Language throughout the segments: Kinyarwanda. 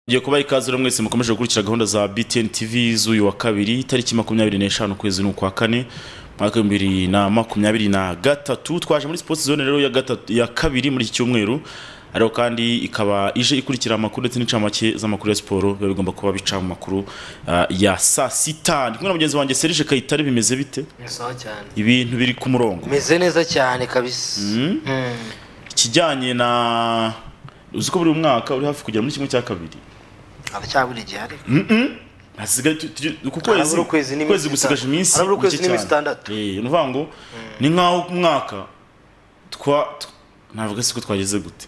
ngiye kubaha ikaze rero mwese mukomeje gukurikira gahunda za btn tv z'uyu wa kabiri itariki makumyabiri n'eshanu ukwezi ni ukwa kane mwaka w'ibihumbi bibiri na makumyabiri na gatatu twaje muri sipoti zone rero ya gatatu ya kabiri muri iki cyumweru ariko kandi ikaba ije ikurikira amakuru ndetse n'incamake z'amakuru ya siporo biba bigomba kuba bica mu makuru ah, ya saa sita ndi kumwe na mugenzi wanjye serge kayitare bimeze bite sawa cyane ibintu biri ku murongo meze neza cyane kabisa Mm. ikijyanye na uzi ko buri mwaka uri hafi kugera muri kimwe cya kabiri haracyabura igihe ariko hasigaye tu- tu- ku Harabura ukwezi kwezi ukwezi n'iminsi gusigaje itandatu. iminsi Harabura ukwezi mike n'iminsi cyane. itandatu. Eh, ni ukuvuga ngo ni nk'aho ku mwaka twa t- navuga se ko twageze gute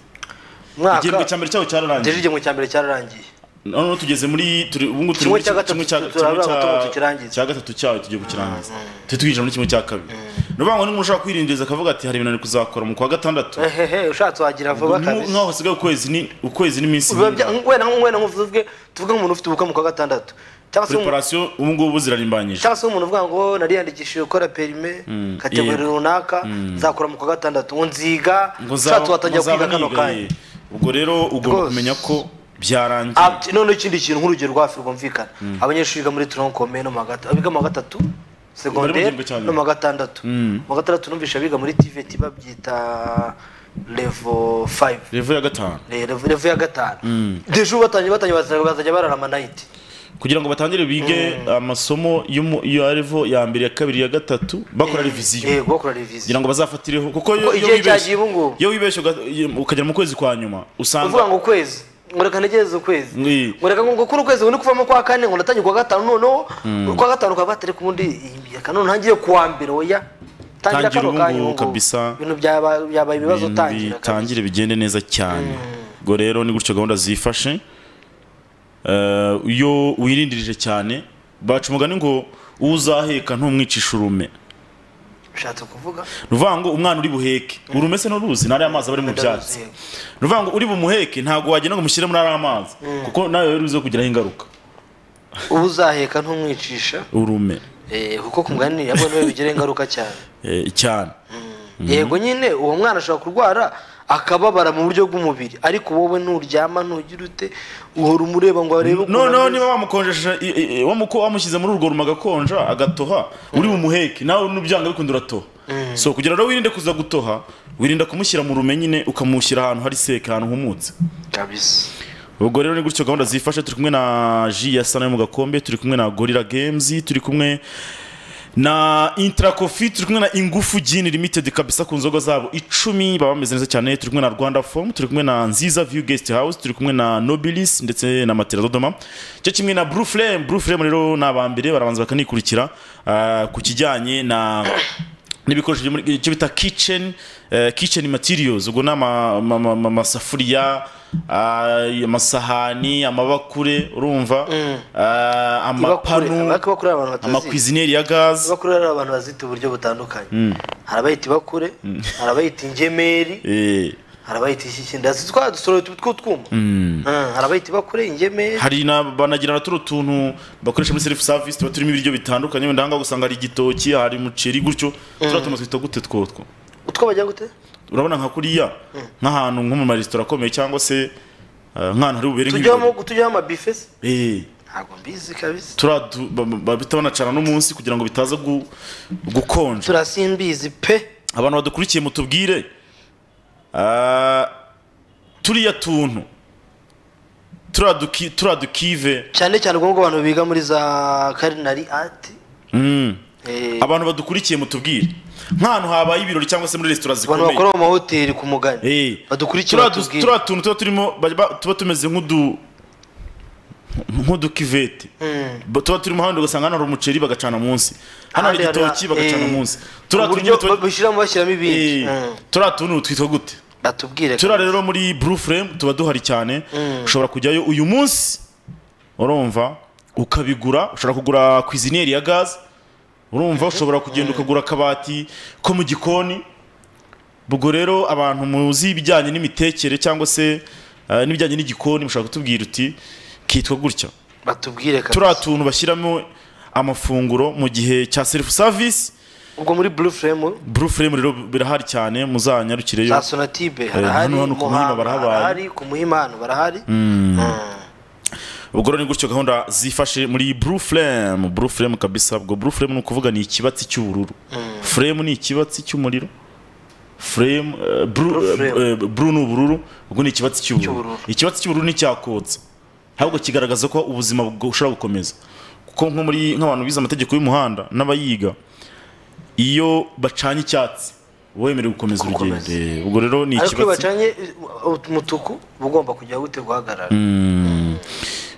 igihembwe cya mwaka mbere cyawe ngejeje cyararangiye igihembwe cya mbere cyararangiye noneho tugeze muri turi ubu ngubu turi Kimwe muri cya kimwe gatatu cya- turabura kimwe cya- agatatu tukirangize. cya gatatu cyawe tugiye kukirangiza turi twinjira muri kimwe cya kabiri ni ukuvuga ngo n'umuntu ushobora kwirindiriza akavuga ati hari ibintu ari kuzakora mu kwa gatandatu hehe ushatse wagira vuba Nk'u- kabisa nk'aho hasigaye ukwezi ni ukwezi n'iminsi Biba nk'ingahe. bya- wenda wenda nkuvuge tuvuge nk'umuntu ufite ubukwe mu kwa gatandatu cyangwa se umuntu- preparation ubu ngubu zirarimbanyije cyangwa se umuntu uvuga ngo nariyandikishije gukora perime kategori yego. runaka nzakora mu kwa gatandatu ngo nziga ushatse watangira kwiga kano kanya ubwo rero ugomba Rwose. kumenya ko byarangiye Ati, noneho ikindi kintu nk'urugero rwa hafi rwumvikana abanyeshuri biga muri toronkome no mu wa gata- abiga mu wa gatatu Bari mu segonderi gihembwe cya nyuma. no mu wa gatandatu mu wa gatandatu numvise abiga muri tiveti babyita levo fayive revo ya gatanu Le- levo levo ya gatanu deje ubu batangiye batangiye bazajya bazajya bararama nayiti kugira ngo batangire bige amasomo y'umu- ya revo ya mbere ya kabiri ya gatatu bakora reviziyo yego bakora reviziyo kugira ngo bazafatireho kuko iyo Kuko iyo igihe wibeshye- cyagiye ubu ngubu. iyo wibeshye uga- ukagera mu kwezi kwa nyuma uvuga usanga ngo ukwezi ngo reka ntegereze ukwezi Ni- ngo reka ngo kuri ukwezi ngo ni kuvamo kwa kane ngo natangiye kwa gatanu noneho kwa gatanu kwa gatanu ku wundi reka none ntangiye kuwa mbere oya tangira Tangira kano ubu kanya ngubu ubu ngubu. kabisa. ibintu byaba- byabaye ibibazo ibintu tangira kabisa. bitangire bigende neza cyane ubwo rero ni gutyo gahunda zifashe Eh, iyo wirindirije cyane baca umugani ngo uwo uzaheka ntumwicishe urume ushatse kuvuga ruvuga ngo umwana uri buheke urume se n'uruzi nari amazi aba ari mu byatsi Ndaruzi. ruvuga ngo uri bumuheke ntabwo wagenda ngo umushyire muri ari amazi kuko nawe rero uzi kugiraho ingaruka uba uzaheka ntumwicisha urume eh, kuko ku mugani nabwo niwe bigira ingaruka cyane eh, cyane yego nyine uwo mwana ashobora kurwara akababara mu buryo bw'umubiri ariko wowe nuryama ntugira ute uhora umureba ngo arebe ukuntu noneho ameze. niba wamukonjesha i- i- i- wamuko- wamushyize muri urwo rumo agakonja agatoha uri bumuheke nawe n'ubyanga bikunda uratoha so kugira ngo wirinde kuza gutoha wirinda kumushyira mu rume nyine ukamushyira ahantu hari seka ahantu humutse kabisa ubwo rero ni gutyo gahunda zifashe turi kumwe na ji ya sana yo mu gakombe turi kumwe na gorira games turi kumwe na intarakofi turi kumwe na ingufu gin limited kabisa ku nzoga zabo icumi baba bameze neza cyane turi kumwe na rwanda form turi kumwe na nziza view guest house turi kumwe na nobilis ndetse na matera dodoma cyo kimwe na blue flame blue flame rero ni abambere barabanza bakanikurikira ah, ku kijyanye na n'ibikoresho byo muri icyo bita kitchen eh, kitchen materials ubwo ni ama- ama- ama- ama- amasafuriya ah, amasahani amabakure urumva ah, amapanu bakure abantu batazi amakwizineri ya gaze bakure hari abantu bazita uburyo butandukanye hari abayita bakure hari abayita ingemeri eh, hari abayita iki kindi hasi twa dusoreye utu tw'utwuma Ah, hari abayita bakure ingemeri hari na banagira na turiya tuntu bakoresha muri self service tuba turimo ibiryo bitandukanye wenda ahangaha usanga hari igitoki hari umuceri gutyo turiya tuntu twita gute twotwo utwo bajya gute urabona nka kuriya nk'ahantu nko mu maresitora akomeye cyangwa se ah, nk'ahantu hari bubere tujyaho nk'ibirori tujyaho amabife se Eh. ntabwo mbizi kabisa turadu babita banacana n'umunsi kugira ngo bitaza gu- gukonja turasimbizi pe abantu badukurikiye mutubwire ah, turiya tuntu turaduki- turadukive cyane cyane ubwo ngubwo abantu biga muri za karinari ati Mm. Eh, abantu badukurikiye mutubwire nk'ahantu habaye ibirori cyangwa se muri resitora abantu zikomeye bakora mu mahoteli ku mugani Eh. badukurikiye Turiya du- batubwire. turiya tuntu tuba turimo bajya ba- tuba tumeze nk'udu nk'udukivete Mm. Ba- tuba turimo hano ugasanga hano hari umuceri bagacana munsi hano hari Ahandi hari- igitoki bagacana eh. munsi ku turiya tuntu buryo nyine tuba- bashyiramo bashyiramo ibindi Mm. turiya tuntu twitwa gute batubwire turiya rero muri blue frame tuba duhari cyane ushobora kujyayo uyu munsi urumva ukabigura ushobora kugura kwizineri ya gaze urumva ushobora kugenda ukagura akabati ko mu gikoni ubwo rero abantu muzi ibijyanye n'imitekere cyangwa se eh, n'ibijyanye n'igikoni mushobora kutubwira uti kitwa gutya batubwire kabisa turiya tuntu bashyiramo amafunguro mu gihe cya self service ubwo muri blue frame blue frame rero birahari cyane muzanyarukireyo za sonatibe hano harahari hano ku Muhima Muhanga barahabaye. harahari ku muhima hano barahari Mm. ubwo rero ni gutyo gahunda zifashe muri blue flame blue flame kabisa ubwo blue flame ni ukuvuga ni ikibatsi cy'ubururu flame ni ikibatsi cy'umuriro flame eh, blue Blue flame. eh, eh, blue ni ubururu ubwo ni ikibatsi cy'ubururu Cy'ubururu. ikibatsi cy'ubururu nticyakotse ahubwo kigaragaza ko ubuzima bwo- bushobora gukomeza kuko nko muri nk'abantu bize amategeko y'umuhanda n'abayiga iyo bacanye icyatsi uba wemerewe gukomeza urugendo Gukomeza. Eh, ubwo rero ni ariko iyo ikibatsi bacanye eh, umutuku uba ugomba kujya gute guhagarara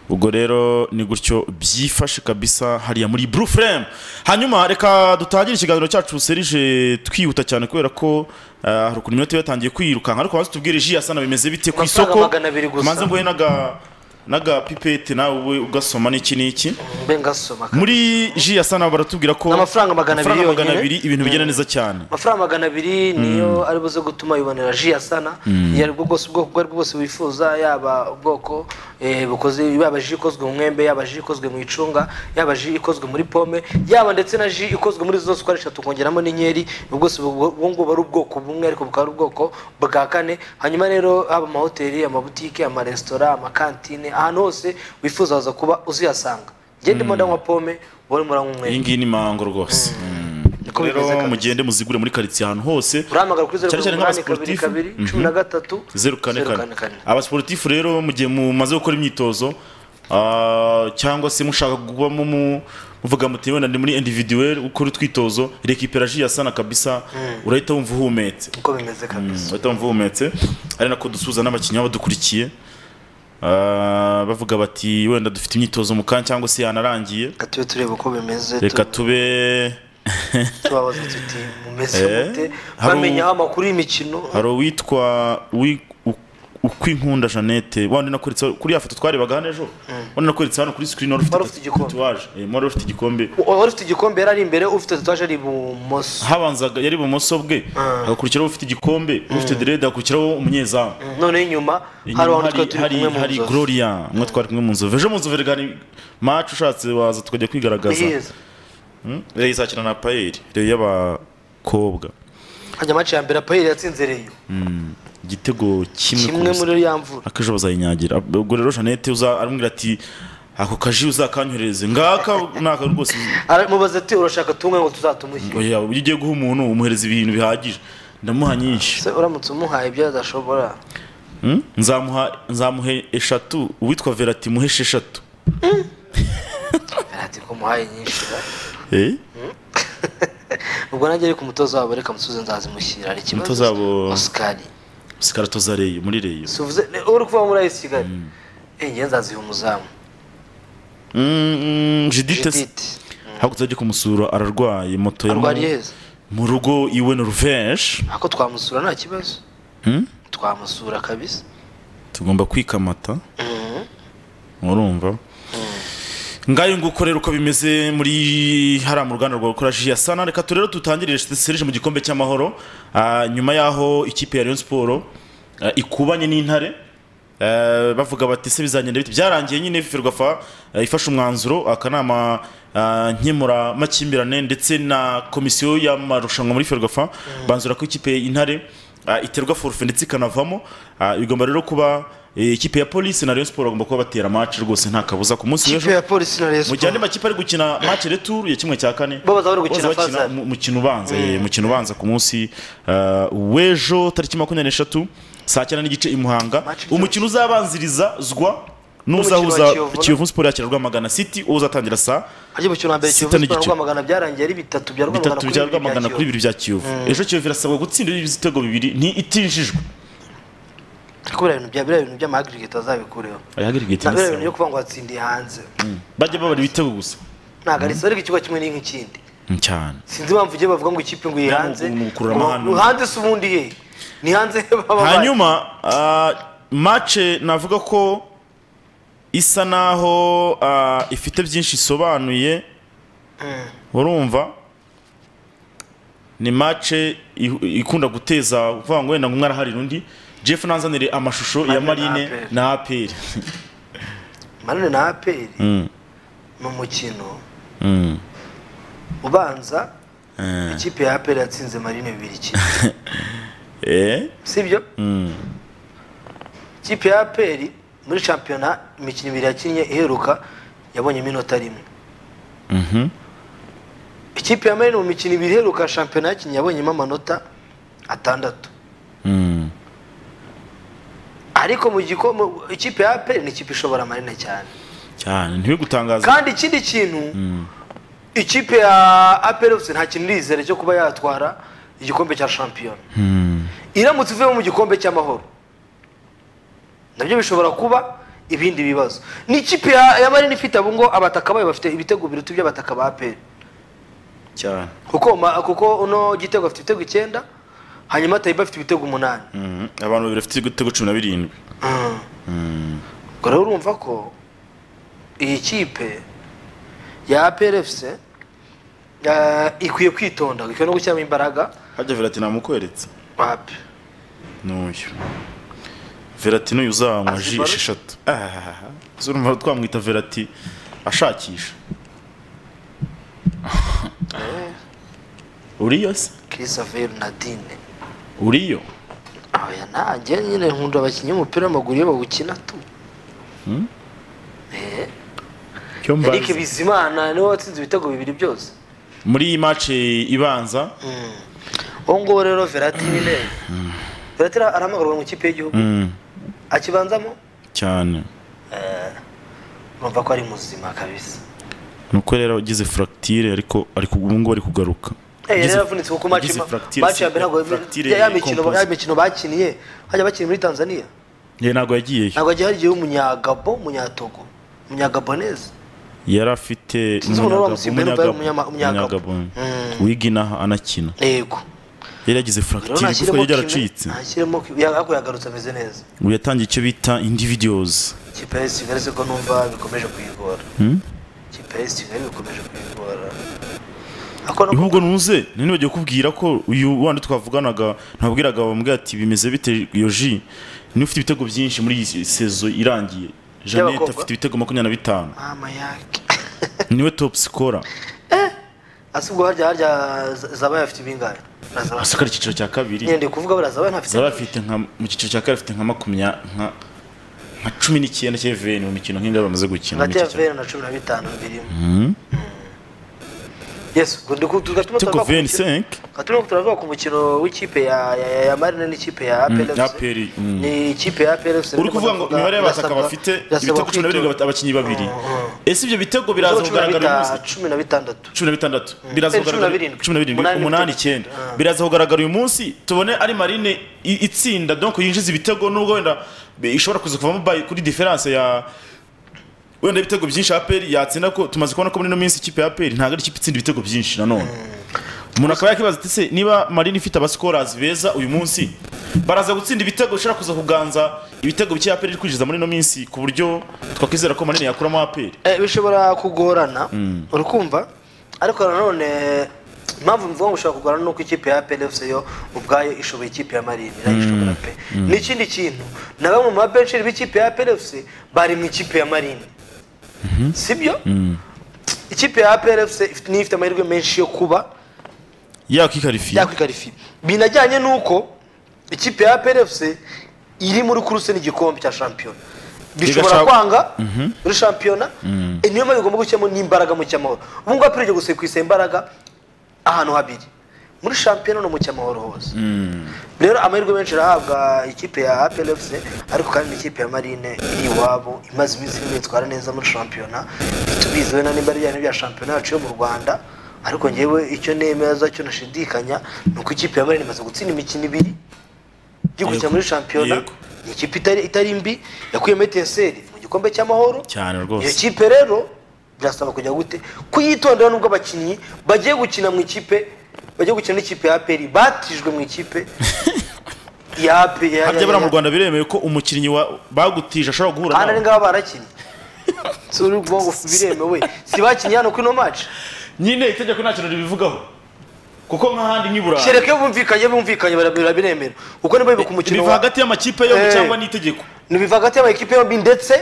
ubwo rero ni gutyo byifashe kabisa hariya muri blue frame hanyuma reka dutangire ikiganiro cyacu serije twihuta cyane kubera ko ah, hari ukuntu iminota iba yatangiye kwirukanka ariko hasi tubwire ji asana bimeze bite ku Amafaranga isoko magana abiri gusa. manze mbuye n'aga n'agapipete nawe ube ugasoma n'iki n'iki mbe ngasoma ka- muri ji asana baratubwira ko Ni amafaranga magana abiri amafaranga magana yonyine. abiri ibintu bigenda neza cyane amafaranga magana abiri niyo ari buze gutuma yibonera ji asana iyo ari bwo bwose ubwoko ubwo ari bwo bwose wifuza yaba ubwoko eh, bukoze yaba ji ikozwe mu mwembe yaba ji ikozwe mu icunga yaba ji ikozwe muri pome yaba ndetse na ji ikozwe muri izo zose uko ari eshatu ukongeramo n'inkeri ubwo bwose bu- ubu ngubu ari ubwoko bumwe ariko bukaba ari ubwoko bwa kane hanyuma rero haba amahoteli amabutike amaresitora amakantine ahantu hose wifuza waza kuba uzihasanga ngende ndimo ndanywa pome wowe urimo uranywa iyi umwembe ngiyi ni mango rose Niko rero bimeze kabisa. mugende muzigure muri karitsiye ahantu hose urahamagara kuri zeru Cyane cyane karindwi umunani kabiri nk'abasportifu. kabiri cumi na gatatu zeru kane zeru kane abasiporutifu rero mu gihe mumaze gukora imyitozo ah, cyangwa se mushaka kubamo mu muvuga muti wenda ndi muri individuel ukora utwitozo rekiperaji yasana kabisa urahita wumva uhumetse uko bimeze kabisa uhita wumva uhumetse ari nako dusuhuza n'abakinnyi baba badukurikiye Ah, bavuga bati wenda dufite imyitozo mu kanya cyangwa se yanarangiye reka tube turebe uko bimeze reka tu- tube tubabaza tuti mumeze Eh, mute hari u- bamenyaho amakuru y'imikino hari uwitwa wi- u- ukwinkunda jeannette wandi nakweretse kuri ya foto twarebaga hano ejo wandi nakweretse hano kuri screen wari Wari ufite ufite igikombe. tatuwaje Eh, wari ufite igikombe wari ufite igikombe yari ari imbere ufite tatuwaje ari ibumoso habanzaga yari ibumoso bwe hagakurikiraho ufite igikombe ufite derede hagakurikiraho umunyezamu noneho inyuma hari Inyuma abantu twari turi hari kumwe mu hari nzovu gloria umwe twari kumwe mu nzovu ejo mu nzovu reka ni match ushatse waza tukajya kwigaragaza biheza rero izakina na payeri rero y'abakobwa hajya amace ya mbere apayeri yatsinze reyo igitego kimwe ku kimwe busa. muri yo yamvura akaje bazayinyagira ubwo rero jeannette uza aramubwira ati ako kaji uzakanyohereze ngaka naka rwose mubaza ati urashaka tumwe ngo tuzatumuhe oya iyo ugiye guha umuntu umuhereza ibintu bihagije ndamuha nyinshi Se uramutse umuhaye ibyo adashobora Hmm? nzamuha nzamuhe eshatu uwitwa verati muheshe eshatu ati ko umuhaye nyinshi ra. Eh? ubwo nanjye ari ku mutoza wabo reka musubize nzazimushyira hari ikibazo Umutoza wabo- osikari sikarato za reyo muri reyo tuvuze uri kuva muri ayisi kigali eh njye nzaziha umuzamu Mm, mm, judith judith hakurya ajya kumusura ararwaye moto yamu- arwariye heza mu rugo iwe na ruvenje ako twamusura nta kibazo twamusura kabisa tugomba kwikamata urumva ngayo nguko rero uko bimeze muri hariya mu ruganda rwa gukora ji ya sana reka tu rero dutangirire serije mu gikombe cy'amahoro Ah, nyuma y'aho ikipe ya Rayon Sport ah, ikubanye n'intare ah, bavuga bati se bizagenda bite byarangiye nyine ferwafa ifashe umwanzuro akanama ah, nkemura makimbirane ndetse na komisiyo y'amarushanwa muri ferwafa banzura ko ikipe y'intare ah, iterwa forfe ndetse ikanavamo Ah, bigomba rero kuba eh, ikipe ya polisi na Rayon Sport bagomba kuba batera match rwose nta kabuza ku munsi w'ejo kipe ya polisi na mu gihe andi resipo makipe ari gukina match retour ya kimwe cya kane Bo baza bari gukina baza bakina Fazal. mu- mukino ubanza eh, mukino ubanza ku munsi eh, w'ejo tariki makumyabiri n'eshatu saa cyenda n'igice i muhanga Match retour. umukino uzabanzirizazwa N'umukino wa n'uzahuza Kiyovu na- Kiyovu Sport yakira Rwamagana City uzatangira saa ajya mu kintu hambere Sita kiyovu siporo n'igice. rwamagana byarangiye ari bitatu bya rwamagana bitatu kuri bya bibiri bya Rwamagana kuri kiyovu bibiri bya Kiyovu ejo Kiyovu irasabwa gutsinda ibitego bibiri ni itinjijwe ariko biriya bintu bya biriya bintu by'amahagirigiti azabikureho na biriya bintu byo kuvuga ngo watsindiye hanze bajya babara ibitego gusa ntabwo ari ariko ikigo kimwe n'ikindi Mm, cyane sinzi impamvu ugiye bavuga ngo ikipe ngo yihanze ni ugukurura ngo amahane. hanze se ubundi he ni hanze he baba bari. hanyuma ah, mace navuga ko isa naho ah, ifite byinshi isobanuye urumva ni mace ihu- ikunda guteza kuvuga ngo wenda ngo umwe araharira undi jeff nanzanire amashusho ya Marine na marine APR. na aperi manone na aperi ni umukino ubanza ikipe ya aperi yatsinze marine bibiri kimwe sibyo ikipe ya aperi muri shampiyona imikino ibiri yakinnye iheruka yabonye iminota rimwe ikipe ya marine mu mikino ibiri iheruka shampiyona yakinnye yabonyemo amanota atandatu ariko mu gikombe ikipe ya aperi ni ikipe ishobora marine cyane cyane ntiwigutangaze kandi ikindi kintu ikipe ya aperi ofisi nta kintu irizere cyo kuba yatwara igikombe cya shampiyona iramutse ivuyemo mu gikombe cy'amahoro nabyo bishobora kuba ibindi bibazo ni ikipe ya ya marine ifite abo ngo abataka bayo bafite ibitego biruta iby'abataka ba aperi cyane kuko ma- kuko uno gitego afite ibitego icyenda hanyuma tayiba afite ibitego umunani Mhm. abantu babiri bafite ibitego cumi na birindwi ubwo rero urumva ko iyi kipe ya APRFC eh, ikwiye kwitonda ikwiye no gushyiramo imbaraga hajya verati namukweretse wapi n'uyu verati n'uyu uzanywa ji Azibara- esheshatu Ahahaha. zurumva twamwita verati ashakisha uriyo se Christopher Nadine uriyo oya nanjye nyine nkunda abakinnyi b'umupira w'amaguru iyo bawukina tu Eh, cyo mbaza. Eric Bizimana niwe watsinze ibitego bibiri byose muri iyi mace ibanza uwo nguwo rero verati nyine verati arahamagarwa mu ikipe y'igihugu Mm, akibanzamo cyane urumva ko ari muzima kabisa nuko rero agize furagitire ariko ariko ubu ngubu ari kugaruka Eh, yari Agize- yaravunitse kuko match agize ma- fracture match ya mbere ntabwo fracture ya- ya mikino composite. ya mikino bakiniye hajya bakina muri Tanzania ye ntabwo yagiyeyo ntabwo hagiye hari igihe umunyagabo umunyatogo umunyagaboneze yari afite Sinzi umuntu waba umunyagabo- Musimbe, umunyagabo- umunyama- umunyagabo. umunyagabo. wigina anakina yego yari yagize rero furagitire igufwa ntashyiremo rye ryaracitse ntashyiremo ki- ya- ariko yagarutse ameze neza ubu yatangiye icyo bita individuals ikipe ya Sigali ko numva bikomeje kuyigora ikipe ya Sigali bikomeje kuyigora ariko no ahubwo ntuze ntibagiye kubwira ko uyu wandi twavuganaga ntabwiraga bamubwira ati bimeze bite iyo ji niwe ufite ibitego byinshi muri iyi sezo irangiye jeannette Y'abakobwa? afite ibitego makumyabiri na bitanu mama yake niwe top scorer asubwo harya harya Z- zabaye afite ibingahe Na Zabaye. asukara icyiciro cya kabiri nyine ndi kuvuga buriya zabaye ntafite zaba afite nka mu cyiciro cya kabiri afite nka makumyabiri nka nka cumi n'icyenda cy'eveni mu mikino nk'ingahe bamaze gukina hagati muri ya icyo cyaro. veni na cumi na bitanu birimo yes ubwo ndi ku- tugatuma ariko turavuga ku veni mukino- senke tugatuma turavuga ku mukino w'ikipe ya ya- ya- ya marine n'ikipe ya APR FC. APR, mm. ni ikipe ya APR FC uri kuvuga ngo imibare y'abataka Birasabwa- bafite birasabwa ibitego cumi na birindwi kwitondera. abakinnyi babiri ese ibyo bitego biraza Ibitego cumi na kugaragara uyu munsi bita- cumi na bitandatu cumi na bitandatu biraza Eh, cumi na kugaragara birindwi. cumi na birindwi Umunani umunani n'ibitego. icyenda biraza kugaragara uyu munsi tubone ari marine i- itsinda donc yinjiza ibitego nubwo wenda be- ishobora kuza kuvamo by kuri diferanse ya wenda ibitego byinshi aperi yatsinda ko tumaze kubona ko muri ino minsi ikipe ya aperi ntabwo ari ikipe itsinda ibitego byinshi nanone umuntu akaba yakibaza ati se niba marine ifite abasikorazi beza uyu munsi baraza gutsinda ibitego bishobora kuza kuganza ibitego bike aperi iri kwinjiza muri ino minsi ku buryo twakwizera ko marine yakuramo aperi Eh, bishobora kugorana uri kumva ariko nanone impamvu mvuga ngo ushobora kugorana nuko ikipe ya APR FC yo ubwayo ishoboye ikipe ya Marine nayo ishobora pe n'ikindi kintu na bamwe mu babenchiri b'ikipe ya APR FC bari mu ikipe ya Marine sibyo ikipe ya APR FC ifite- niyo ifite amahirwe menshi yo kuba yakwikarifiye yakwikarifiye binajyanye n'uko ikipe ya APR FC iri muri kuruse n'igikombe cya shampiyona bishobora Igashaka- kwanga muri shampiyona eh, niyo mpamvu igomba gushyiramo n'imbaraga mu cyamahoro ubu ngubu apr igiye gusekwisa imbaraga ahantu habiri muri shampiyona no mu cyamahoro hose rero amahirwe menshi arahabwa ikipe ya APR FC ariko kandi n'ikipe ya marine iri iwabo imaze iminsi irimo itwara neza muri shampiyona tubizi wenda nimba ari ibijyanye n'ibya shampiyona yacu yo mu rwanda ariko ngewe icyo nemeza cyo nashidikanya ni uko ikipe ya marine imaze gutsinda imikino ibiri gikurikira Yego. muri shampiyona Yego. ni ikipe itari, itari mbi yakuyemo etenseri mu gikombe cy'amahoro cyane iyo rwose kipe rero birasaba kujya gute kuyitondera nubwo abakinnyi bagiye gukina mu ikipe bagiye gukina n'ikipe ya aperi batijwe mu ikipe ya aperi ya- harya ya- buriya mu ya- rwanda biremewe ko umukinnyi wa bagutije ashobora guhura Hano ari nawe ngaba barakinnye si uri kuvuga ngo biremewe si bakinnye hano kuri ino match nyine itegeko nta kintu ribivugaho kuko nk'ahandi nk'i burayi kereka iyo bumvikanye bumvikanye barabiremera uko niba bibuka umukino biva wa hagati y'amakipe yombi Eh. cyangwa n'itegeko ntibiva hagati y'amakipe yombi ndetse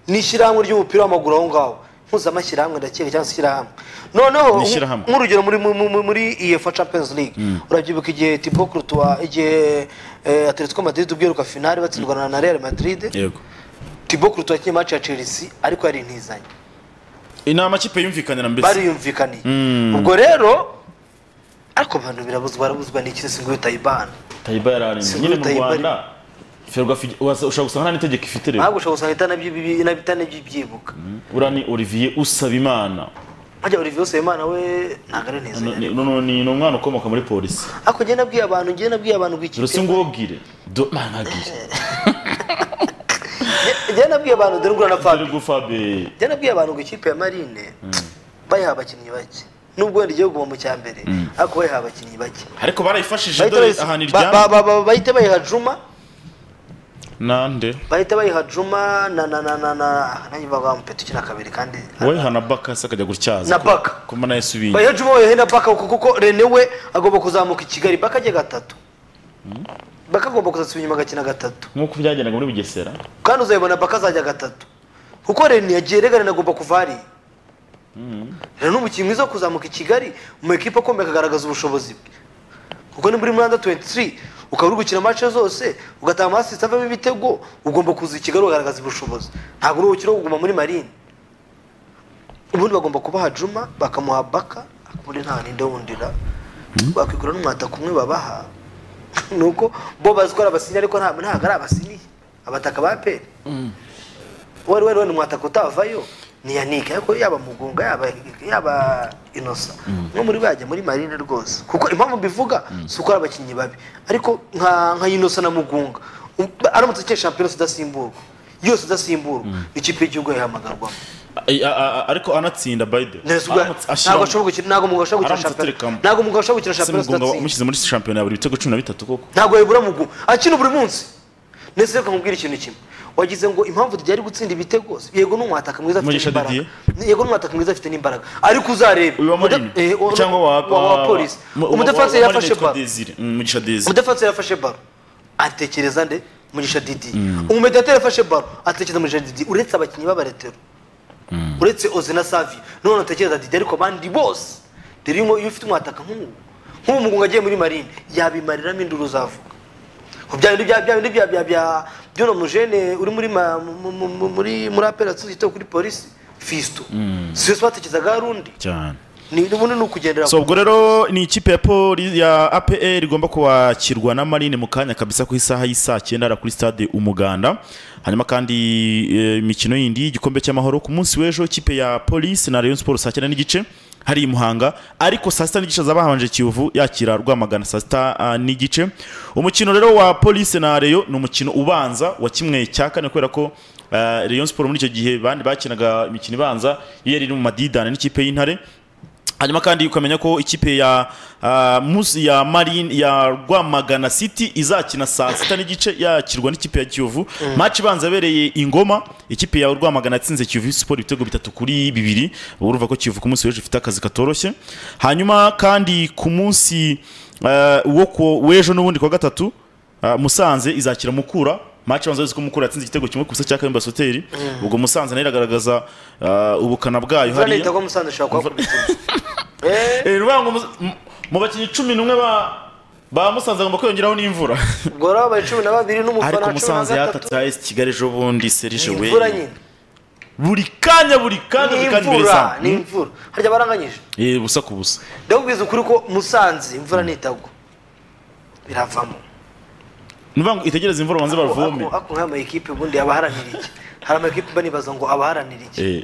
n'ishyirahamwe ry'umupira w'amaguru aho ngaho mpuzamashyirahamwe ndakeka cyangwa se ishyirahamwe noneho Ni ishyirahamwe. nk'urugero muri muri- muri- muri UEFA Champions League urabyibuka igihe Thibaut Courtois igihe eh, Atletico Madrid ubwiruka finale batsindwana na Real Madrid yego tibo kuruta wakinnye match ya chelsea ariko yari intizanye ni amakipe yumvikanira mbese bariyumvikaniye ubwo rero ariko abantu birabuzwa barabuzwa ni iki singo utayibana tayiba yararembye Singuri nyine mu Tayiba ari- rwanda ferwafa ushobora gusanga nta n'itegeko ifite rero ntabwo ushobora gusanga itanabyibi- na- itanabyibuka uriya ni olivier usabimana hajya olivier usabimana we ntabwo ari Ni- ntizanye ni ni- ni umwana ukomoka muri polisi ariko njye nabwiye abantu njye nabwiye abantu dore rw'ikipe si ngubwire do mpangagire njye nabwiye abantu dore ngura na fabi dore gufabe njye nabwiye abantu ngo ikipe ya marine bayiha abakinnyi bake nubwo wenda igiye kuguma mu cya mbere ariko bayiha abakinnyi bake ariko barayifashije Bahita dore bayis- ahantu ba- ba- iryamye ba- ba- bahita bayiha juma nande bahita bayiha juma na na na na na nanjye bavuga ngo mpeta ukina kabiri kandi weha na baka se akajya gutyaza Na ko- Baka. kuba nayo isubiye bayiha juma bayiha na baka kuko kuko rene we agomba kuzamuka i kigali baka ajya gatatu baka agomba kuzasubira inyuma agakina gatatu nk'uko byagendaga muri bugesera kandi uzabibona baka azajya gatatu kuko rene yagiye rega rene agomba kuva hariya rero ni umukinnyi mwiza wo kuzamuka i kigali mu ekipa akomeye akagaragaza ubushobozi bwe kuko ni muri muranda 23 ukaba uri gukina match zose ugatanga amasisita avamo ibitego ugomba kuza i kigali ukagaragaza ubushobozi ntabwo uri ubukire wo kuguma muri marine ubundi bagomba kubaha juma bakamuha baka ubundi nta ninde wundira bakwigura n'umwata kumwe babaha ni uko bo bazi ko ari abasinyi ariko nta- ntabwo ari abasinyi abataka ba peri wari wari wari umwataka utavayo ni yanike ariko yaba mugunga yaba yaba inosa umwe muri bo yajya muri marine rwose kuko impamvu mbivuga si uko ari abakinnyi babi ariko nka nka inosa na mugunga um, aramutse akeye shampiyona udasimburwa yose udasimburwa ikipe y'igihugu yahamagarwamo Ay- a- a- a- ariko anatsinda bayide ntabwo ashobora gukina ntabwo umugabo ashobora gukina Aramutse shampiyona aterekamo. ntabwo umugabo ashobora gukina shampiyona udatsinda umushyize muri shampiyona ya buri bitego cumi na bitatu koko ntabwo yabura mugu akina buri munsi ndetse reka nkubwire ikintu kimwe wagize ngo impamvu Didier ari gutsinda ibitego si- yego ni umwataka mwiza afite Mugisha n'imbaraga Didier? yego ni umwataka mwiza afite n'imbaraga ariko uzarebe uyu wa Umuda- marine eh, wa- cyangwa wa wa- wa polisi mu- wa- umudefansi wa- wa yafashe Marine baro Desire. Mm, mugisha desire umudefansi yafashe baro atekereza nde mugisha didi umumediateri yafashe baro atekereza mugisha didi uretse abakinnyi b'abaretero uretse oze na savi none atekereza didi ariko abandi bose rero iyo ufite umwataka nk'ubu nk'ubu mugunga agiye muri marine yabimariramo induru zavuga ku bya bintu bya bya bintu bya bya bya by'uno mujene uri muri ma- mu- mu- mu- muri muri operation yitowe kuri polisi fisto si yose batekerezaga hari undi cyane ni ubundi ni ukugendera so ubwo rero ni ikipe ya poli ya apr igomba kwakirwa na marine mu kanya kabisa ku isaha y'isaa cyenda hariya kuri stade umuganda hanyuma kandi eh, imikino yindi y'igikombe cy'amahoro ku munsi w'ejo ikipe ya polisi na rayon sports saa cyenda n'igice hari i muhanga ariko saa sita n'igice zaba habanje kiyovu yakira rwamagana saa sita ah, n'igice umukino rero wa polisi na rayon ni umukino ubanza wa kimwe cya kane kubera ko ah, rayon sports muri icyo gihe bandi bakinaga imikino ibanza iyo yari iri mu madidane n'ikipe y'intare hanyuma kandi ukamenya ko ikipe ya ah, musi ya marine ya rwamagana city izakina saa sita n'igice yakirwa n'ikipe ya kiyovu match ibanza yabereye ingoma ikipe ya rwamagana yatsinze kiyovu siporo ibitego bitatu kuri bibiri urumva ko kiyovu ku munsi w'ejo ifite akazi katoroshye hanyuma kandi ku munsi ah, wo ku- w'ejo n'ubundi ku wa gatatu ah, musanze izakira mukura match ibanza yuzuko mukura yatsinze igitego kimwe ku busa cya kayumba soteri ubwo musanze nayo iragaragaza ah, ubukana bwayo Imvura hariya nihita ko musanze ushobora kuhakubitira Eh, Eh, rubango mus- m- mu bakinnyi cumi n'umwe ba ba musanze agomba kwiyongeraho n'imvura ubwo rero abaye cumi na babiri ariko n'umufana wa cumi na musanze gatatu yatatse ayesi kigali ejo bundi serije ni we imvura nyine buri kanya buri kanya ni buri kanya imbere imvura zamu. ni imvura harya baranganyije Eh, busa ku busa ndakubwiza ukuri ko musanze imvura nitagwa biravamo ni ukuvuga ngo itegereze imvura banze bavome ako ako nk'aya mayikipe ubundi aba aharanira iki hari amayikipe mba nibaza ngo aba aharanira iki Eh,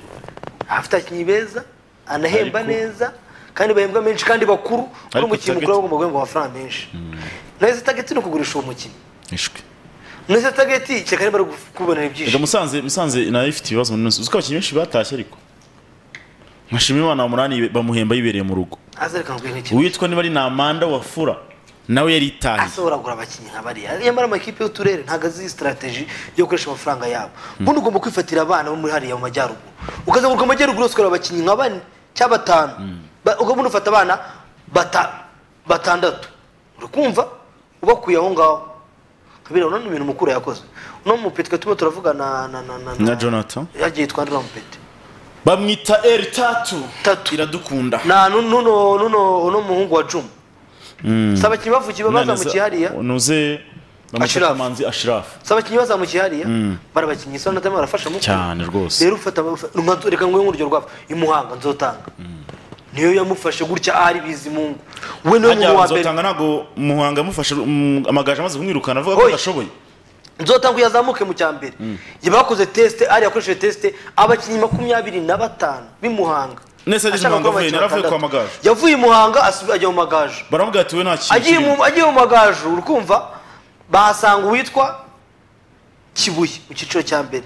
afite abakinnyi beza anahemba Ariko- neza kandi bahembwa menshi kandi bakuru kuri Ariko umukinnyi mukuru target- aba agomba guhembwa amafaranga menshi nahise tageti ni ukugurisha uwo mukinnyi ishwi nahise tageti kereka niba ari kubonera ibyishimo Erega musanze musanze nayo ifite ibibazo muri uzi ko abakinnyi benshi batashye ariko nkashima imana umunani bamuhemba yibereye mu rugo azereka ngo nk'iki uwitwa niba ari namanda wafura nawe yari itahiye ase uragura abakinnyi nka bariya nyamara amakipe y'uturere ntabwo azi strategi yo gukoresha amafaranga yabo bundi ugomba kwifatira abana bo muri hariya mu majyaruguru ukazagaruka amajyaruguru yose ukareba abakinnyi nka bane cyangwa batanu Ba- ugabundi ufata abana bata- batandatu uri kumva ubakuye aho ngaho kabira urabona ni ibintu mukuru yakoze uno mupeti twe turimo turavugana na na na na jonathan yagiye twandura mupeti bamwita eri tatu Tatu. iradukunda na nu- nuno nuno uno muhungu wa juma si abakinnyi bavukiye bazamukiye hariya unuze bamufasha Ashraf. amanzi ashirafu si abakinnyi bazamukiye hariya barabakinnyi isa natama barafasha mu cyane rwose rero ufata amafa- nka- reka nguhe nk'urugero rwabo imuhanga nzotanga niyo yamufashe gutya ari bizimungu we niwe hajya muntu wa mbere nzotanga ntabwo muhanga yamufashe mm, amagaju amaze kumwirukana avuga ko Oya. adashoboye nzotanga uyazamuke mu cya mbere Ye bakoze tesite ari yakoresheje tesite abakinnyi makumyabiri na batanu b'imuhanga Nese ageze Ashaka Muhanga avuye, kuba abakinnyi yari avuye batandatu. kwa Amagaju. yavuye i muhanga asu- ajya mu magaju baravuga ati we nta kintu agiye kirimo." mu agiye mu magaju urukumva bahasanga uwitwa kibuye mu cyiciro cya mbere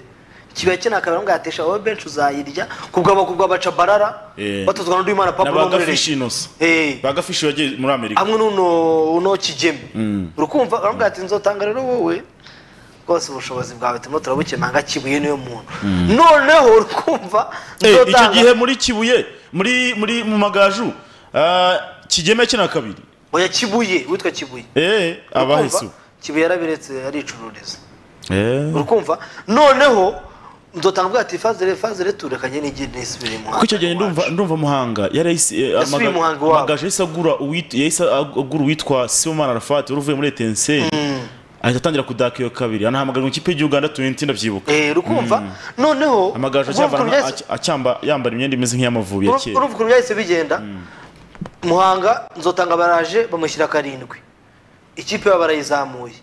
kibuye cye nta kamera atesha wowe benshi uzayirya kubwaba kubwaba baca barara Eh. batozwa na ndwimana papa na n'umurereye bagafishi inosa Eh. bagafishi yagiye muri amerika hamwe n'uno uno kigeme urukumva baramubwira ati nzotanga rero wowe rwose ubushobozi bwawe turimo turabukemanga kibuye niwe muntu noneho urukumva Eh, icyo nzotanga gihe muri kibuye muri muri mu magaju ah, kigeme kina kabiri oya kibuye witwa kibuye eh Urumva? abahisu kibuye yarabiretse aricururiza eh urukumva noneho nzotanga avuga ati fazere fazere turekanye n'igi nisubire mu kuko icyo gihe ndumva ndumva muhanga yarahise Yasubiye Muhanga iwabo. amagaju yahise agura uwit- yahise agura uwitwa Sibomana Arafat wari uvuye muri Etincelle ahita atangira kudaka iyo kabiri anahamagara mu ikipe y'igihugu Uganda 20 ndabyibuka eh rukumva noneho amagaju urumva acyavana ukuntu byahise- acyamba yambara imyenda imeze nk'iy'amavubi ya urumva kera urumva ukuntu byahise bigenda muhanga nzotanga baraje bamushyira karindwi ikipe yabo barayizamuye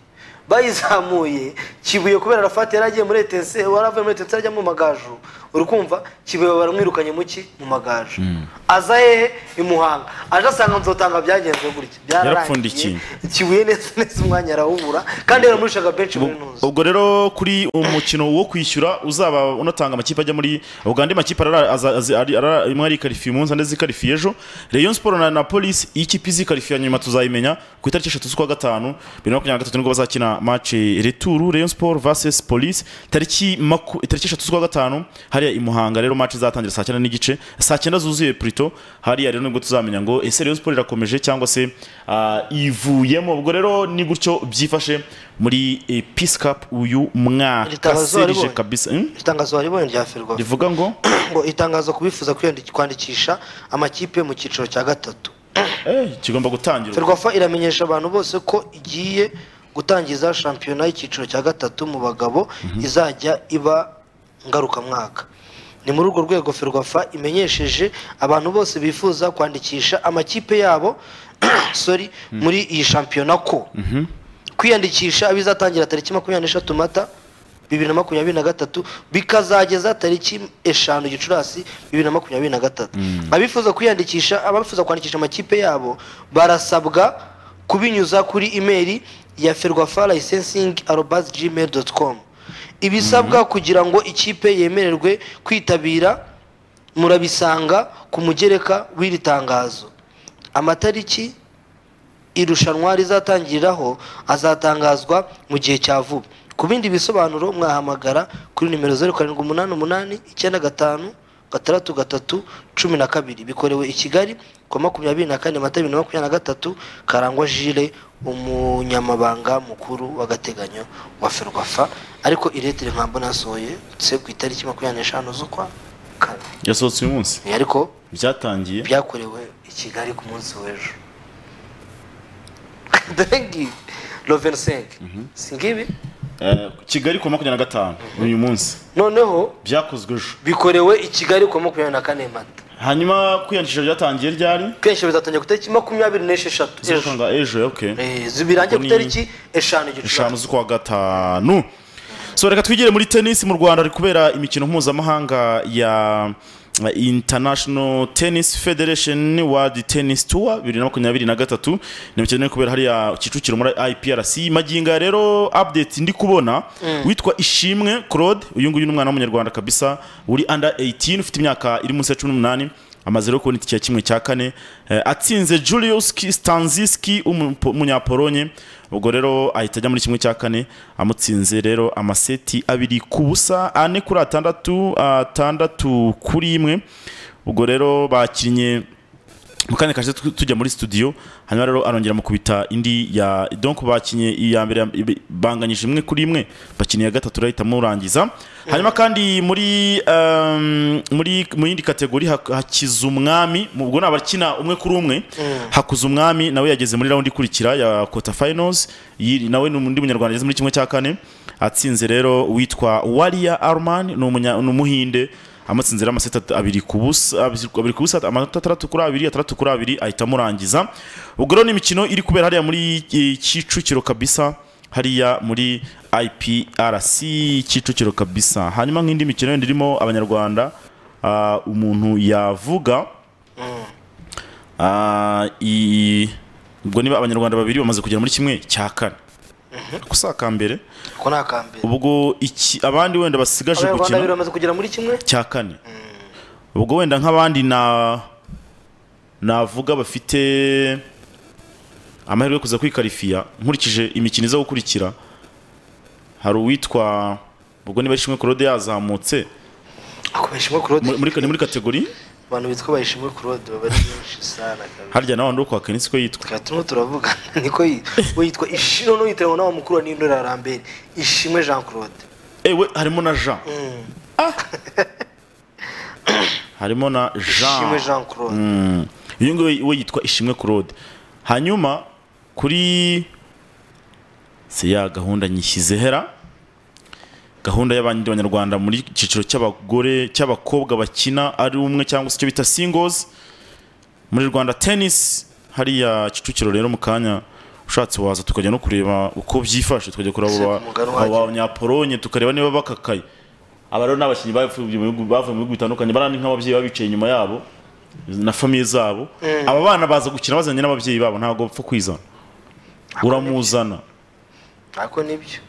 bayizamuye kibuye kubera rafati yari agiye muri etense wari avuye muri etense ajya mu magaju uri kumva kibuye baramwirukanye mu ki mu magaju aza hehe i muhanga aje asanga nzotanga byagenze gutya Yarapfundikiye. kibuye neza neza umwanya arawubura kandi yaramurushaga benshi muri ntuzi ubwo rero kuri umukino wo kwishyura uzaba unatanga amakipe ajya muri ubwo andi makipe arara- aza- aza- ari- arara- imwe arikarifiye umunsi andi zikarifiye ejo rayon sport na na polisi iyo ikipe izikarifiye nyuma tuzayimenya ku itariki eshatu z'ukwa gatanu bibiri na makumyabiri na gatatu nibwo bazakina match retour rayon sport vs polisi tariki maku- tariki eshatu z'ukwa gatanu hariya i muhanga rero match izatangira saa cyenda n'igice saa cyenda zuzuye purito hariya rero nibwo tuzamenya ngo ese rayon sport irakomeje cyangwa se ah, ivuyemo ubwo rero ni gutyo byifashe muri eh, peace cup uyu mwaka Itangazo serije waribonye? kabisa Hmm? itangazo waribonye rya ferwafa rivuga ngo ngo itangazo ku bifuza kwiyandi- kwandikisha amakipe mu cyiciro cya gatatu eh, kigomba gutangira ferwafa iramenyesha abantu bose ko igiye gutangiza shampiyona y'icyiciro cya gatatu mu bagabo izajya iba ngarukamwaka ni muri urwo rwego ferwafa imenyesheje abantu bose bifuza kwandikisha amakipe yabo sorry muri iyi shampiyona ko kwiyandikisha bizatangira tariki makumyabiri n'eshatu mata bibiri na makumyabiri na gatatu bikazageza tariki eshanu gicurasi bibiri na makumyabiri na gatatu abifuza kwiyandikisha abifuza kwandikisha amakipe yabo barasabwa kubinyuza kuri imeri ya ferwafa licensing arobas gmail dot com ibisabwa kugira ngo ikipe yemererwe kwitabira murabisanga ku mugereka w'iri tangazo amatariki irushanwa rizatangiriraho azatangazwa mu gihe cya vuba ku bindi bisobanuro mwahamagara kuri nimero zeru karindwi umunani umunani icyenda gatanu gatandatu gatatu cumi na kabiri bikorewe i kigali ku wa makumyabiri na kane mata bibiri na makumyabiri na gatatu karangwa jile umunyamabanga mukuru w'agateganyo wa ferwafa ariko iretire nka mbona yasohoye se ku itariki makumyabiri n'eshanu z'ukwa kane yasohotse uyu munsi ariko byatangiye byakorewe i kigali ku munsi w'ejo dore ngibi loveni senke si ngibi Eh, kigali ku wa makumyabiri na gatanu uyu munsi noneho byakozwe ejo bikorewe i kigali ku wa makumyabiri na kane mata hanyuma kwiyandikisha byatangiye ryari kenshi bizatangira ku itariki makumyabiri n'esheshatu ejo zikanga ejo okay Eh, zibirange ku Ni- itariki eshanu eshanu gicurasi z'ukwa gatanu so reka twigire muri tennis mu rwanda hari kubera imikino mpuzamahanga ya ya international tennis federation world tennis tour bibiri na makumyabiri na gatatu ni imikino iri kubera hariya kicukiro muri iprc magingo aya rero update ndi kubona witwa ishimwe claude uyu nguyu ni umwana w'umunyarwanda kabisa uri under 18 ufite imyaka iri munsi ya cumi n'umunani amaze rero kubona itike ya kimwe cya kane eh, atsinze julius Ki- stanziski w'umupo- w'umunyapolonye ubwo rero ahita ajya muri kimwe cya kane amutsinze rero amaseti abiri ku busa ane kuri atandatu atandatu kuri imwe ubwo rero bakinnye mu kanya kashe tu- tujya muri studio hanyuma rero arongera mu kubita indi ya donc bakinye iya mbere ya- banganyije imwe kuri imwe bakinye iya gatatu urahita murangiza hanyuma kandi muri um, muri mu yindi kategori hak- hakiza umwami mu- ubwo ni abakina umwe kuri umwe hakuza umwami nawe yageze muri round ikurikira ya quarter finals Yi- nawe ni undi munyarwanda ageze muri kimwe cya kane atsinze rero witwa Walia Arman ni umunya- ni umuhinde amatsinze rero amaseti at- abiri ku busa abiri abiri ku busa amanota atandatu kuri abiri atandatu kuri abiri ahita amurangiza ubwo rero ni imikino iri kubera hariya muri eh, kicukiro kabisa hariya muri iprc kicukiro kabisa hanyuma nk'indi mikino yindi irimo abanyarwanda ah, umuntu yavuga ah, i- ubwo niba abanyarwanda babiri bamaze kugera muri kimwe cya kane gusa akambere ko ni akambere ubwo iki abandi wenda basigaje abanyarwanda gukina babiri bamaze kugera muri kimwe cya kane ubwo wenda nk'abandi na navuga bafite amahirwe yo kuza kwikarifiya nkurikije imikino iza gukurikira hari uwitwa ubwo niba ishimwe claude yazamutse ako bayishimwe claude muri, muri, ni muri kategori abantu bitwa bayishimwe claude baba ari benshi sana kabisa harya nawe wandi wo kwa kenisi ko yitwa tukaba turimo turavugana niko yi- we yitwa ishimwe noneho yitiranywa n'awa mukuru wa nindora rambere ishimwe jean claude ewe harimo na jean Ah! harimo na ishimwe jean jean claude Mm. uyu nguyu we yitwa ishimwe claude hanyuma kuri se ya gahunda nyishyize hera gahunda y'abandi banyarwanda muri icyiciro cy'abagore cy'abakobwa bakina ari umwe cyangwa se icyo bita singles muri rwanda tennis hariya kicukiro rero mu kanya ushatse waza tukajya no kureba uko byifashe tukajya kureba abo ba- Ese umugani abo wahagera. abanyaporonye tukareba niba bakakaye aba rero ni abakinnyi bavuye mu bihugu- bavuye mu bihugu bitandukanye barani nk'ababyeyi baba bicaye inyuma yabo na famiye zabo aba bana baza gukina bazanye n'ababyeyi babo ntabwo bapfa kwizana uramuzana ariko nibyo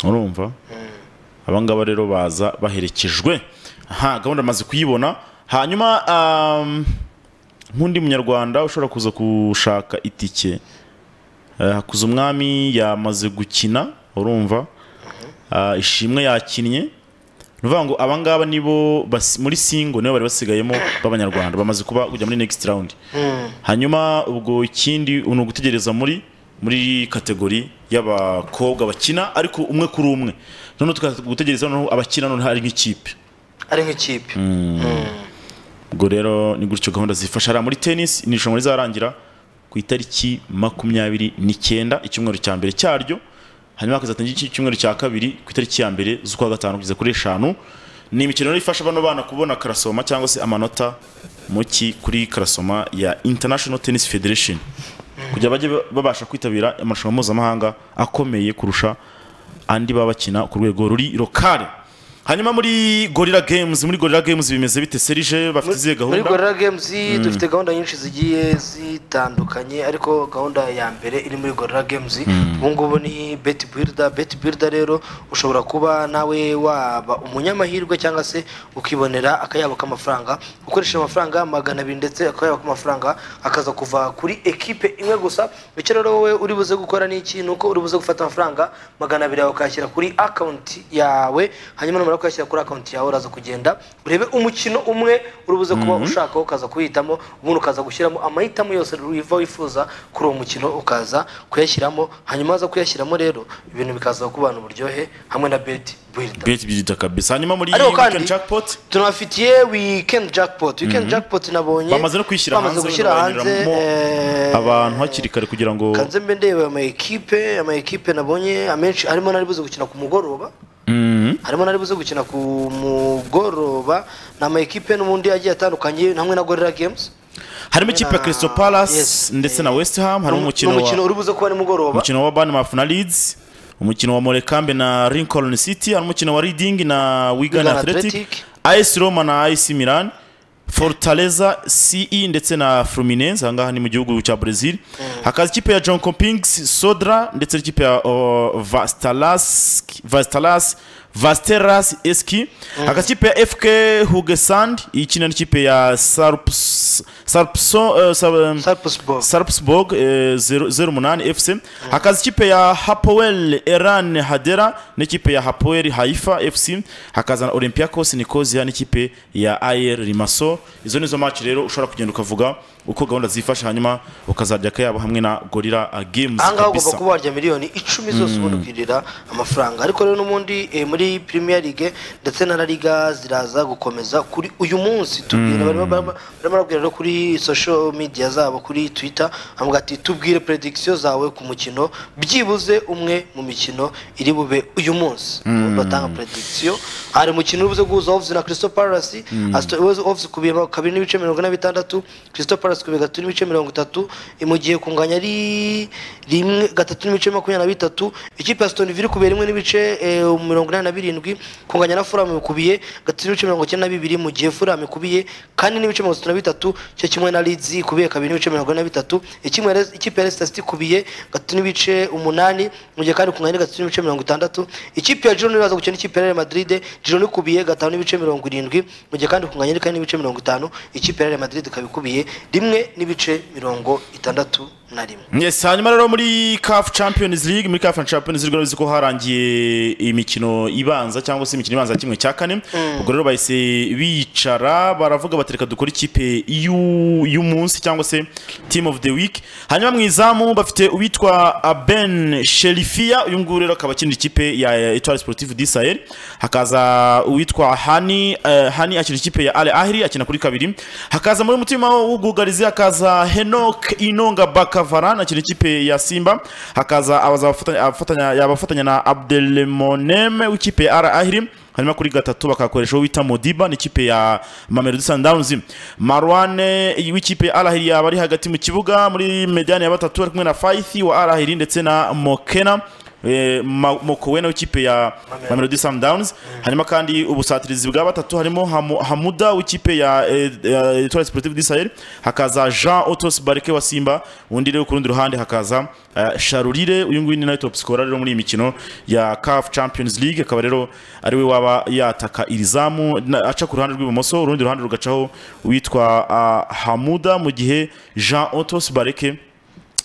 urumva abangaba rero baza baherekejwe aha gahunda amaze kuyibona hanyuma um, nk'undi munyarwanda ushobora kuza gushaka itike Eh, hakuza umwami yamaze gukina urumva Ah, ishimwe yakinnye ni ukuvuga ngo abangaba nibo basi- muri singo nibo bari basigayemo b'abanyarwanda bamaze kuba kujya muri next round hanyuma ubwo ikindi ni ugutegereza muri muri kategori y'abakobwa bakina ariko umwe kuri umwe noneho tukagutegereza noneho abakina noneho ari nk'ikipe ari nk'ikipe ubwo rero ni gutyo gahunda zifasha hariya muri tennis ni irushanwa rizarangira ku itariki makumyabiri n'icyenda icyumweru cya mbere cyaryo hanyuma hakazatangira iki- icyumweru cya kabiri ku itariki ya mbere z'ukwa gatanu kugeza kuri eshanu ni imikino rero ifasha bano bana kubona karasoma cyangwa se amanota mu ki kuri karasoma ya international tennis federation kugira bajye ba- babasha kwitabira amarushanwa mpuzamahanga akomeye kurusha andi baba bakina ku rwego ruri lokale hanyuma muri gorilla games muri gorilla games bimeze bite serije bafite izihe muri gahunda gorilla games dufite gahunda nyinshi zigiye zitandukanye ariko gahunda ya mbere iri muri gorilla games ubu ngubu ni bet builder bet builder rero ushobora kuba nawe waba umunyamahirwe cyangwa se ukibonera akayabo k'amafaranga ukoresha amafaranga magana abiri ndetse akayabo k'amafaranga akaza kuva kuri ekipe imwe gusa icyo rero wowe uri buze gukora ni iki ni uko uri buze gufata amafaranga magana abiri yawe ukayashyira kuri akawunti yawe hanyuma numara kuyashyira kuri akawunti yawe uraza kugenda urebe umukino umwe uri buze kuba ushakaho ukaza kuwihitamo ubundi ukaza gushyiramo amahitamo yose wiva wifuza kuri uwo mukino ukaza kuyashyiramo hanyuma waza kuyashyiramo rero ibintu bikaza kubana uburyohe hamwe na beti builida bet bidita kabisa hanyuma muri Ariko kandi- weekend jackpot tunabafitiye weekend jackpot weekend jackpot nabonye Bamaze no kuyishyira bamaze hanze, gushyira hanze bayanyuramo eh, abantu hakiri kare kugira ngo kanze mbe ndeba ama ekipe ama ekipe nabonye amenshi harimo n'ari buze gukina ku mugoroba harimo n'ari buze gukina ku mugoroba ni ama ekipe n'ubundi agiye atandukanye hamwe na gorilla games harimo ikipe ya Crystal Palace Yes. ndetse na West Ham harimo umukino n'umukino wa uri buze kuba nimugoroba umukino wa Bournemouth na Leeds umukino wa Morecambe na Lincoln City harimo umukino wa Reading na Wigan Wigan Athletic Athletic. AS Roma na AC Milan Fortaleza CE ndetse na Fluminense ahangaha ni mu gihugu cya Brazil hakaza ikipe ya John Compings Sodra ndetse n'ikipe ya uh, Vastalas Vastalas Vasteras SK hakaza ikipe ya FK Hugesand ikina n'ikipe ya Sarps sarpson eh, Sar- Sarpsborg. sarpsborg eh, zero- zero umunani fc hakaza ikipe ya hapoel eran hadera n'ikipe ya hapoel haifa fc hakaza na olympiacos nikozia n'ikipe ya ayer rimaso izo nizo match rero ushobora kugenda ukavuga uko gahunda zifashe hanyuma ukazajya kayabo hamwe na gorira eh, games ahangaha ugomba kabisa. kuba warya miliyoni icumi zose ubundi ukirira amafaranga ariko rero n'ubundi eh, muri premier league ndetse na la liga ziraza gukomeza kuri uyu munsi tubwira barimo barimo barimo barabwira rero kuri social media zabo kuri twitter bavuga ati tubwire prediction zawe ku mukino byibuze umwe mu mikino iri bube uyu munsi batanga prediction hari umukino uri buze guhuza Wolves na Crystal Palace Aston- Wolves ku biro kabiri n'ibice mirongo ine na bitandatu Crystal Palace ku biro gatatu n'ibice mirongo itatu eh, mu gihe kunganya ari rimwe gatatu n'ibice makumyabiri na bitatu ikipe ya Aston Villa kubera rimwe n'ibice eh, mirongo inani na birindwi kunganya na Fulham ikubiye gatatu n'ibice mirongo icyenda na bibiri mu gihe Fulham ikubiye kane n'ibice mirongo itatu na bitatu cyo kimwe na Leeds ikubiye kabiri n'ibice mirongo ine na bitatu ikimwe Leicester- ikipe ya Leicester City ikubiye gatatu n'ibice umunani mu gihe kandi kunganya ari gatatu n'ibice mirongo itandatu ikipe ya Girona iraza gukina n'ikipe ya Real Madrid Girona ikubiye gatanu n'ibice mirongo irindwi mu gihe kandi kunganya ari kane n'ibice mirongo itanu ikipe ya Real Madrid ikaba ikubiye rimwe n'ibice mirongo itandatu na rimwe Yes, hanyuma rero muri CAF Champions League muri CAF Champions League urabizi ko harangiye imikino ibanza cyangwa se imikino ibanza ya kimwe cya kane ubwo rero bahise bicara baravuga batereka dukora ikipe y'u- y'umunsi cyangwa se team of the week hanyuma mu izamu bafite uwitwa Ben Sherifia uyu nguyu rero akaba akinira ikipe ya Etoile Sportive du Sahel hakaza uwitwa Hani eh, Hani akina ikipe ya Al Ahly akina kuri kabiri hakaza muri mutima w'ubwugarizi hakaza Henok Inonga Bakavaran akina ikipe ya Simba hakaza abaza abafatanya- abafatanya yabafatanya na Abdelmonem w'ikipe ya Al Ahly hanyuma kuri gatatu bakakoresha uwo bita Modiba n'ikipe ya Mamelodi Sundowns Marwan w'ikipe ya Al Ahly yaba ari hagati mu kibuga muri mediane ya batatu ari kumwe na Faithi wa Al Ahly ndetse na Mokena Eh, Ma- Mokowe nawe ikipe ya Mamelodi Sundowns hanyuma kandi ubusatirizi bwa batatu harimo Hamu- Hamuda w'ikipe ya eh, ya Etoile Sportive du Sahel hakaza Jean Otos Bareke wa Simba undi rero ku rundi ruhande hakaza eh, Sharurire uyu nguyu ni nawe top scorer rero muri iyi mikino ya CAF Champions League akaba rero ari we waba yataka iri zamu na- aca ku ruhande rw'ibumoso urundi ruhande rugacaho witwa ah, Hamuda mu gihe Jean Otos Bareke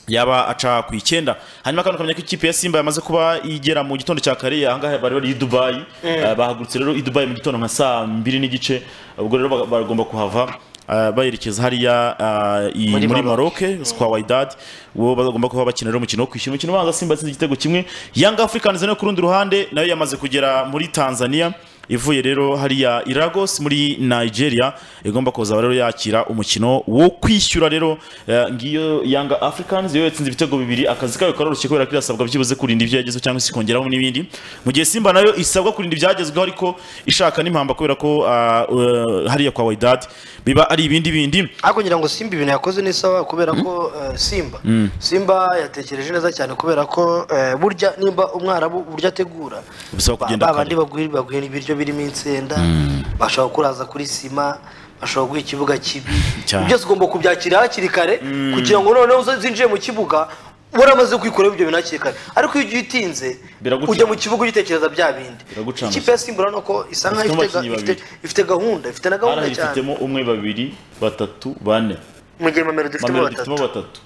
yaba aca ku icyenda hanyuma kandi ukamenya ko ikipe ya simba yamaze kuba igera mu gitondo cya kare ahangaha bari bari i dubayi Eh, bahagurutse rero i dubayi mu gitondo nka saa mbiri n'igice ubwo rero baga- bagomba kuhava eh, bayerekeza hariya eh, i- Muri muri Maroc. maroke kwa waidad uwo bagomba kuba bakina rero umukino wo kwishyura umukino ubanza simba yatsinze igitego kimwe young africans nayo ku rundi ruhande nayo yamaze kugera muri tanzania ivuye rero hariya i Lagos muri nigeria igomba kuza rero yakira umukino wo kwishyura rero eh, ngiyo young africans yo yatsinze ibitego bibiri akazi kayo karoroshye kubera ko irasabwa byibuze kurinda ibyo yagezeho cyangwa se ikongeraho n'ibindi mu gihe simba nayo isabwa kurinda ibyagezweho ariko ishaka n'impamba kubera ko ah, eh, hariya kwa waidad biba ari ibindi bindi ariko ngira ngo simba ibintu yakoze ni sawa kubera ko eh, simba simba yatekereje neza cyane kubera ko eh, burya nimba umwarabu burya ategura Bisaba Ba- kugenda ba bandi bagwi- baguhera ibiryo birimo insenda bashobora kuraza kuri sima bashobora guha ikibuga kibi Cyane. byose ugomba kubyakira hakiri kare kugira ngo noneho uzo- zinjiye mu kibuga waramaze kwikoraho ibyo bintu hakiri kare ariko iyo ugiye utinze Biraguca. ujya mu kibuga ugitekereza bya bindi Biraguca ikipe ya simba urabona ko isa nkaho Ifitemo ifite ga- abakinnyi ifite- ifite gahunda ifite na Ara gahunda cyane ifitemo umwe babiri batatu bane mu gihe mamelodi ifitemo Mamelodi batatu ifitemo batatu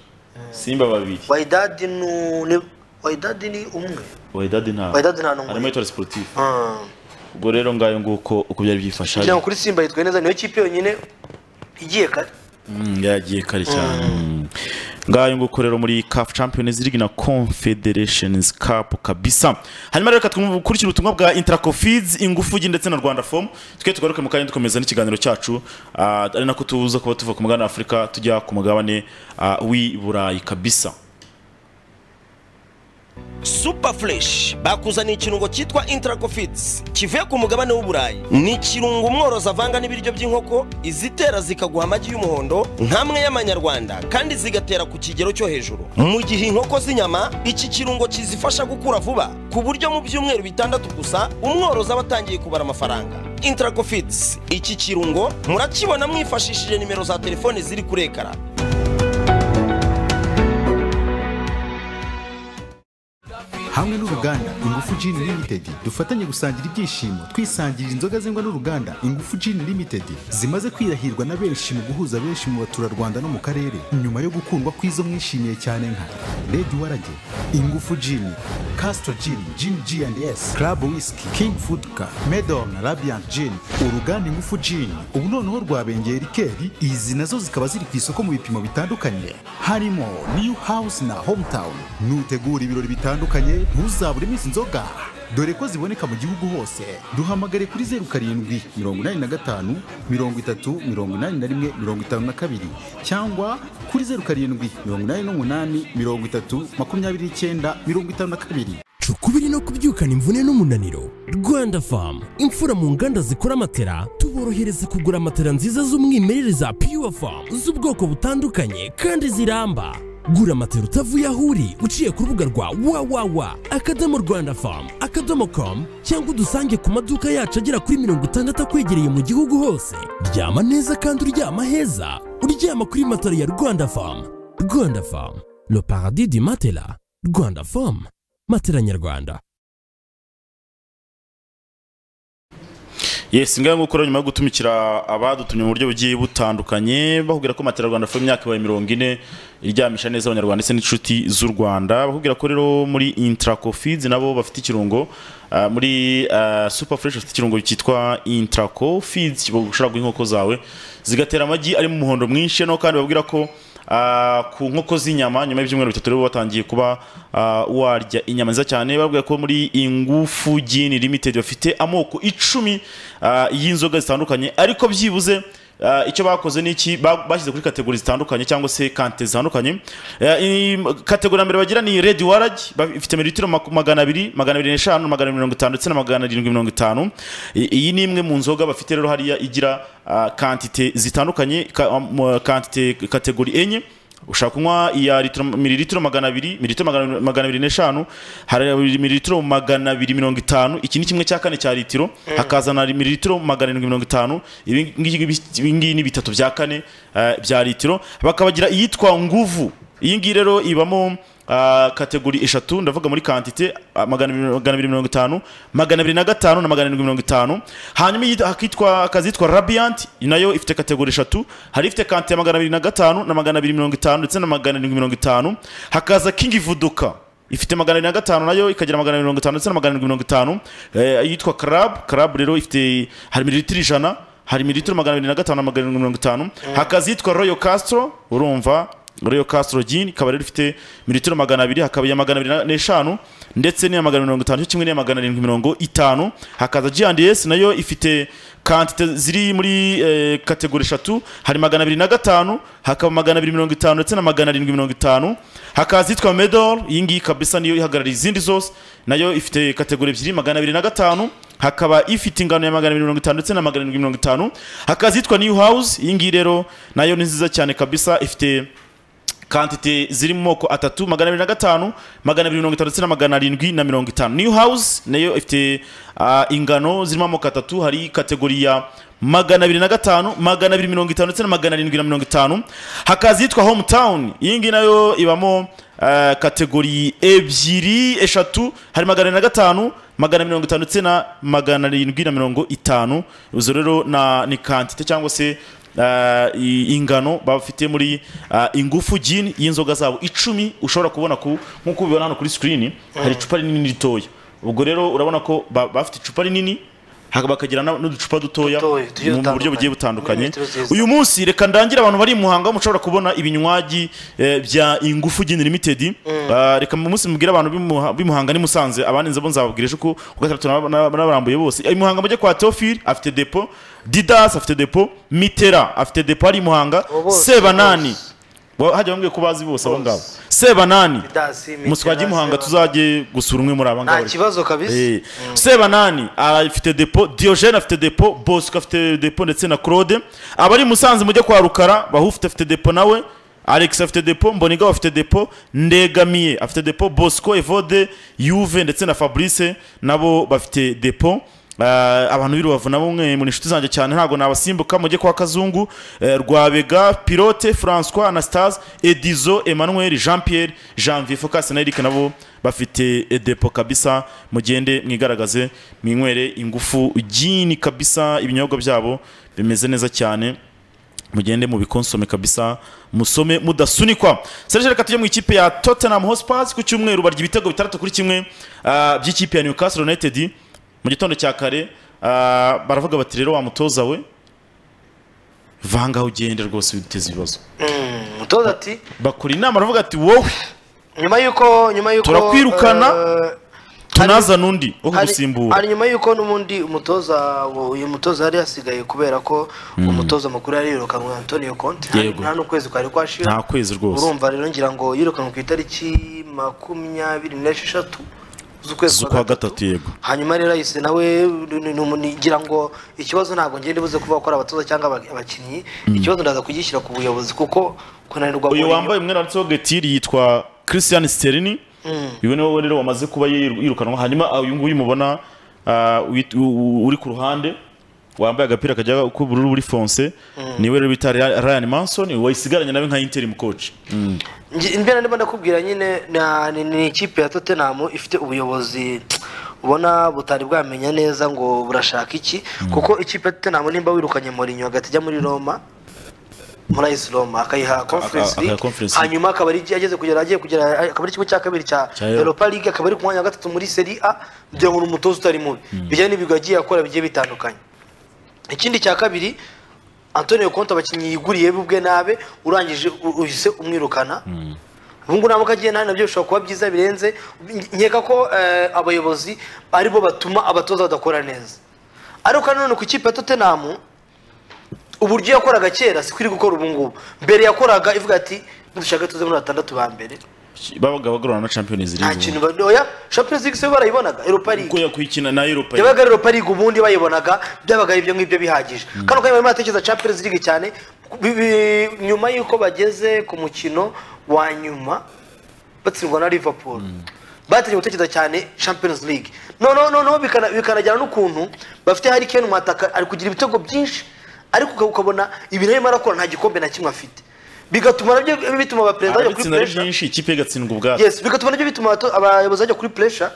Simba babiri Waidadi nu- ni Waidadi ni umwe Wydad nta Wydad nta numwe. harimo Etoile Sportive Ah. ubwo rero ngayo nguko uko byari byifashe kugira ngo kuri simba yitwaye neza niyo kipe yonyine igiye kare Mm, yagiye kare cyane ngayo nguko rero muri CAF Champions League na Confederations Cup kabisa hanyuma rero katwumukurikiye ubutumwa bwa Intracofids ingufugi ndetse na Rwanda Form twe tugaruke mu kanya dukomeza n'ikiganiro cyacu ah, ari nako tuza kuba tuva ku mugabane wa Afurika tujya ku mugabane ah, w'i Burayi kabisa super fresh bakuzaniye ikirungo cyitwa intracofits kivuye ku mugabane w'uburayi ni ikirungo umworozi avanga n'ibiryo by'inkoko izitera zikaguha amagi y'umuhondo nk'amwe y'amanyarwanda kandi zigatera ku kigero cyo hejuru mu gihe inkoko z'inyama iki kirungo kizifasha gukura vuba ku buryo mu byumweru bitandatu gusa umworozi aba atangiye kubara amafaranga intracofits iki kirungo murakibona mwifashishije nimero za telefone ziri kuri ekara hamwe n'uruganda ingufu gin limited dufatanye gusangira ibyishimo twisangirira inzoga zengwa n'uruganda ingufu gin limited zimaze kwirahirwa na benshi mu guhuza benshi mu baturarwanda no mu karere nyuma yo gukundwa kw'izo mwishimiye cyane nka red warage ingufu gin castro gin gin g and s club whisky king food car medon rabiant gin uruganda ingufu gin ubu noneho rwabengeye rikeri izi nazo zikaba ziri ku isoko mu bipimo bitandukanye harimo new house na hometown nutegura ibirori bitandukanye ntuzabure iminsi inzoga dore ko ziboneka mu gihugu hose duhamagare kuri zeru karindwi mirongo inani na gatanu mirongo itatu mirongo inani na rimwe mirongo itanu na kabiri cyangwa kuri zeru karindwi mirongo inani n'umunani mirongo itatu makumyabiri n'icyenda mirongo itanu na kabiri cukubiri no kubyukana imvune n'umunaniro rwanda famu imfura mu nganda zikora matera tuborohereza kugura matera nziza z'umwimerere za pure famu z'ubwoko butandukanye kandi ziramba gura matera utavuye aho uri uciye ku rubuga rwa wawawa akadomo rwanda famu akadomo komu cyangwa udusange ku maduka yacu agera kuri mirongo itandatu akwegereye mu gihugu hose ryama neza kandi uryama heza uryama kuri matera ya rwanda famu rwanda famu le paradis du matela rwanda famu matera nyarwanda yesi ngaho gukora nyuma yo gutumikira abadutumye mu buryo bugiye butandukanye bakubwira ko matera rwanda fo imyaka ibaye mirongo ine iryamisha neza abanyarwanda ndetse n'inshuti z'u rwanda bakubwira ko rero muri intracofids nabo bafite ikirungo ah, muri ah, super fresh bafite ikirungo cyitwa intracofids ushobora guha inkoko zawe zigatera amagi arimo umuhondo mwinshi no kandi babwira ko Ah, ku nkoko z'inyama nyuma y'ibyumweru bitatu rero batangiye kuba ah, warya inyama nziza cyane babwiye ko muri ingufu gini limited bafite amoko icumi ah, y'inzoga zitandukanye ariko byibuze ah, icyo bakoze ni iki ba- bashyize kuri kategori zitandukanye cyangwa se kante zitandukanye Eh, i- kategori ya mbere bagira ni red warage ba- ifite mililitiro maku- magana abiri magana abiri n'eshanu magana abiri mirongo itanu ndetse na magana arindwi mirongo itanu I- iyi ni imwe mu nzoga bafite rero hariya igira ah, kantite zitandukanye ka- am- kantite kategori enye ushaka kunywa iya litiro mililitiro magana abiri mililitiro magana magana abiri n'eshanu hari mililitiro magana abiri mirongo itanu iki ni kimwe cya kane cya litiro hakazana mililitiro magana arindwi mirongo itanu ibi ngibi- ibi ngibi ni bitatu bya kane eh, bya litiro bakabagira iyitwa nguvu iyi ngiyi rero ibamo ah, kategori eshatu ndavuga muri kantite ah, magana abiri- magana abiri mirongo itanu magana abiri na gatanu na magana arindwi mirongo itanu hanyuma iyi- hakitwa hakazitwa radiyanti nayo ifite kategori eshatu hari ifite kante ya magana abiri na gatanu na magana abiri mirongo itanu ndetse na magana arindwi mirongo itanu hakaza kingi vuduka ifite magana abiri na gatanu nayo ikagira magana abiri mirongo itanu ndetse na magana arindwi mirongo itanu Eh, yitwa karabu karabu rero ifite hari mililitiro ijana hari mililitiro magana abiri na gatanu na magana arindwi mirongo itanu hakaza iyitwa royo kasitoro urumva Royal Castro Gin ikaba rero ifite mililitiro magana abiri hakaba iya magana abiri na- n'eshanu ndetse n'iya magana mirongo itanu cyo kimwe n'iya magana arindwi mirongo itanu hakaza G&S nayo ifite kantite ziri muri eh, kategori eshatu hari magana abiri na gatanu hakaba magana abiri mirongo itanu ndetse na magana arindwi mirongo itanu hakaza yitwa Medor iyi ngiyi kabisa niyo ihagarariye izindi zose nayo ifite kategori ebyiri magana abiri na gatanu hakaba ifite ingano ya magana abiri mirongo itanu ndetse na magana arindwi mirongo itanu hakaza yitwa New House iyi ngiyi rero nayo ni nziza cyane kabisa ifite kantite ziri mu moko atatu magana abiri na gatanu magana abiri mirongo itanu ndetse na magana arindwi na mirongo itanu new house nayo ifite ah, ingano zirimo amoko atatu hari kategori ya magana abiri na gatanu magana abiri mirongo itanu ndetse na magana arindwi na mirongo itanu hakaza iyitwa hometown iyi ngiyi nayo ibamo ah, kategori ebyiri eshatu hari magana abiri na gatanu magana mirongo itanu ndetse na magana arindwi na mirongo itanu izo rero na- ni kantite cyangwa se ah, i- ingano bafite muri ah, ingufu gin y'inzoga zabo icumi ushobora kubona ku nk'uko ubibona hano kuri sikirini hari icupa rinini ritoya ubwo rero urabona ko ba- bafite icupa rinini haka- bakagira na- n'uducupa dutoya Dutoya, tugiye mu mu buryo dutandukanye. bugiye butandukanye Mililitiro ziza. uyu munsi reka ndangire abantu bari i muhanga mushobora kubona ibinywaji eh, bya ingufu gin limited Ah, reka mu munsi mubwire abantu b'i Muha- b'i muhanga ni musanze abandi nzabo nzababwirije ko ku gatandatu nab- nab- nabarambuye bose i muhanga mujye kwa teofil afite depo didas afite depo mitera afite depo hari i muhanga Abo bose, sebanani bose. Wa- hajya bambwiye ko bazi bose abo Bose. ngabo sebanani Dasi, Mitera, muswaje i muhanga Seba. tuzajye gusura umwe muri aba nta ngabo kibazo kabisa Eh, sebanani afite depo diogene afite depo bosco afite depo ndetse na claude abari i musanze mujye kwa rukara bahufite afite depo nawe alex afite depo mbonigaho afite depo ndegamiye afite depo bosco evode yuve ndetse na fabrice nabo bafite depo Ah, abantu b'i rubavu nabo mwe muri inshuti zanjye cyane ntabwo nabasimbuka mujye kwa kazungu eh, rwabega pilote francois anastase edizo emmanuel jean pierre janvier focus na eric nabo bafite eh, depo kabisa mugende mwigaragaze mwinywere ingufu jini kabisa ibinyobwa byabo bimeze neza cyane mugende mubikonsome kabisa musome mudasunikwa serge reka tujye mu ikipe ya tottenham hotspurs ku cyumweru barya ibitego bitandatu kuri kimwe ah, by'ikipe ya newcastle united mu gitondo cya kare ah, baravuga bati rero wa mutoza we vanga aho ugende rwose witeze ibibazo umutoza ati bakora inama baravuga ati wowe nyuma y'uko nyuma y'uko Turakwirukana, eh, tunazana undi wo hari- kugusimbura hari nyuma y'uko n'ubundi umutoza wo- uyu mutoza yari yasigaye kubera ko umutoza mukuru yari yirukanwe antonio conte nta- Yego. nta n'ukwezi kwari kwashira nta kwezi rwose urumva rero ngira ngo yirukanwe ku itariki makumyabiri n'esheshatu z'ukwezi z'ukwa gatatu yego hanyuma rero ahise nawe ni- ni- ni- ni- ngira ngo ikibazo ntabwo ngende buze kuvuga ko ari abatoza cyangwa aba- abakinnyi ikibazo ndaza kugishyira ku buyobozi kuko kunanirwa uyu Mourinho- wambaye umwenda wanditseho getiri yitwa christian sterni uyu ni wowe rero wamaze kuba yir- yirukanwa hanyuma ah, uyu nguyu mubona ah, wit- u- u- uri ku ruhande wambaye agapira kajya k'ubururu buri fonse niwe rero bita Ra- ryan manson wayisigaranye nawe nka interim coach Nge- imbere ndimo ndakubwira nyine na- ni- ni ikipe ya tottenham ifite ubuyobozi ubona butari bwamenya neza ngo burashaka iki kuko ikipe ya tottenham nimba wirukanye Mourinho hagati ajya muri roma muri AS Roma akayiha Conference aka- League Conference League. hanyuma akaba ari ageze kugera agiye kugera akaba ari ikigo cya kabiri cya Cya Europa. Europa League akaba ari ku mwanya wa gatatu muri Serie A kugira ngo ni umutoza utari mubi bijyanye n'ibigwi agiye akora bigiye bitandukanye ikindi cya kabiri antonio konti abakinnyi yiguriye bubwe nabe urangije u- uhise umwirukana ubu ngubu ntabwo agiye nawe nabyo bishobora kuba byiza birenze nkeka ko eh, abayobozi aribo batuma abatoza badakora neza ariko nanone ku ikipe ya tottenham uburyo yakoraga kera si kuri gukora ubu ngubu mbere yakoraga ivuga ati dushaka tuze muri batandatu ba mbere babaga bagorana na champions nta league kintu ba- oya champions league se barayibonaga europa league ubwo yakwikina na europa League. yabaga rero pariga ubundi bayibonaga byabaga ari ibyo ngibyo bihagije kano kanya barimo baratekereza champions league cyane bi- bi- nyuma y'uko bageze ku mukino wa nyuma batsindwa na liverpool batangiye gutekereza cyane champions league noneho noneho bikana- bikanajyana n'ukuntu bafite hari kane mwataka ari kugira ibitego byinshi ariko uka- ukabona ibintu arimo arakora nta gikombe na kimwe afite bigatuma nabyo bituma abaperezida bajya kuri ababitsinda ari pressure byinshi ikipe igatsindwa ubwato yes bigatuma nabyo bituma abato- abayobozi bajya kuri pressure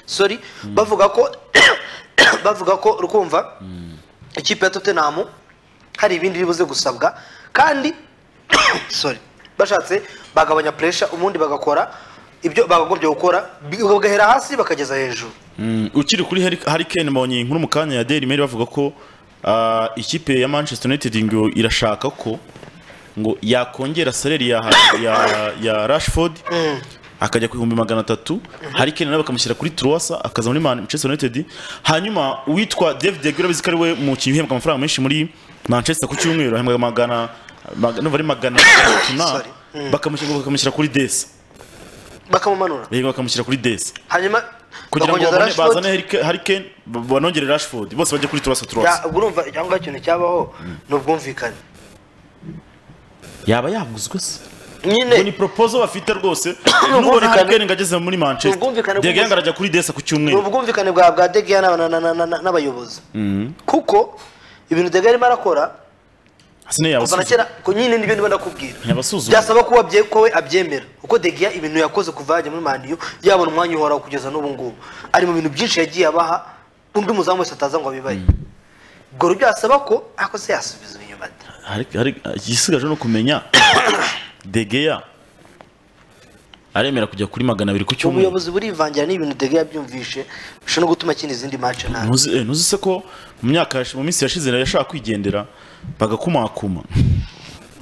sorry bavuga ko bavuga ko rukumva ikipe ya Tottenham hari ibindi bibuze gusabwa kandi sorry bashatse bagabanya pressure ubundi bagakora ibyo bagagombye gukora bi- bagahera hasi bakageza hejuru Mm, ukiri kuri Harry- Harry Kane mbonye inkuru mu kanya ya Daily Mail bavuga ko ah, ikipe ya Manchester United ngo irashaka ko ngo yakongera salary ya, ya, ya Rashford akajya ku bihumbi magana atatu Harry Kane nawe bakamushyira kuri Troasa akaza muri Manchester United hanyuma uwitwa David De Gea urabizi ko ari we mukinnyi uhembwa amafaranga menshi muri Manchester ku cyumweru ahembwa magana maga- numva ari magana atatu na Sorry. bakamushyira bakamushyira kuri Desa bakamumanura Yego, bakamushyira kuri Desa hanyuma kugira ngo bakongeza babone- Rashford. bazane Harry- Harry Kane ba- banongere Rashford bose bajye kuri turasa turasa Ya- ubwo urumva cyangwa ikintu cyabaho ni ubwumvikane yaba yaguzwe se ngo ni nyine proposal bafite rwose ubwumvikane. nubona Harry Kane ngo ageze muri Manchester ubwumvikane De Gea bw'umusore. ngo arajya kuri Desa ku ni cyumweru ubwumvikane bwa bwa De Gea na- na- na- na- na- n'abayobozi kuko ibintu De Gea arimo arakora Hasine kuva na yabasubiza kera ku nyine nibyo ndimo ndakubwira Ntiyabasuzuma. byasaba kuba bye- ko we abyemera kuko De Gea ibintu yakoze kuva yajya muri maniyu yabona umwanya uhoraho kugeza n'ubu ngubu ari mu bintu byinshi yagiye abaha undi muzamu wese ataza ngo abibaye ubwo rero byasaba ko ariko se yasubiza inyuma ate? Harry- Harry- igisigaje ni ukumenya De Gea aremera kujya kuri magana abiri ku cyumweru ubuyobozi burivangira n'ibintu De Gea byumvishe bishobora no gutuma akina izindi match nabi ntuzi eh, ntuzi se ko mu myaka yashi- mu minsi yashize yashaka kwigendera bagakumakuma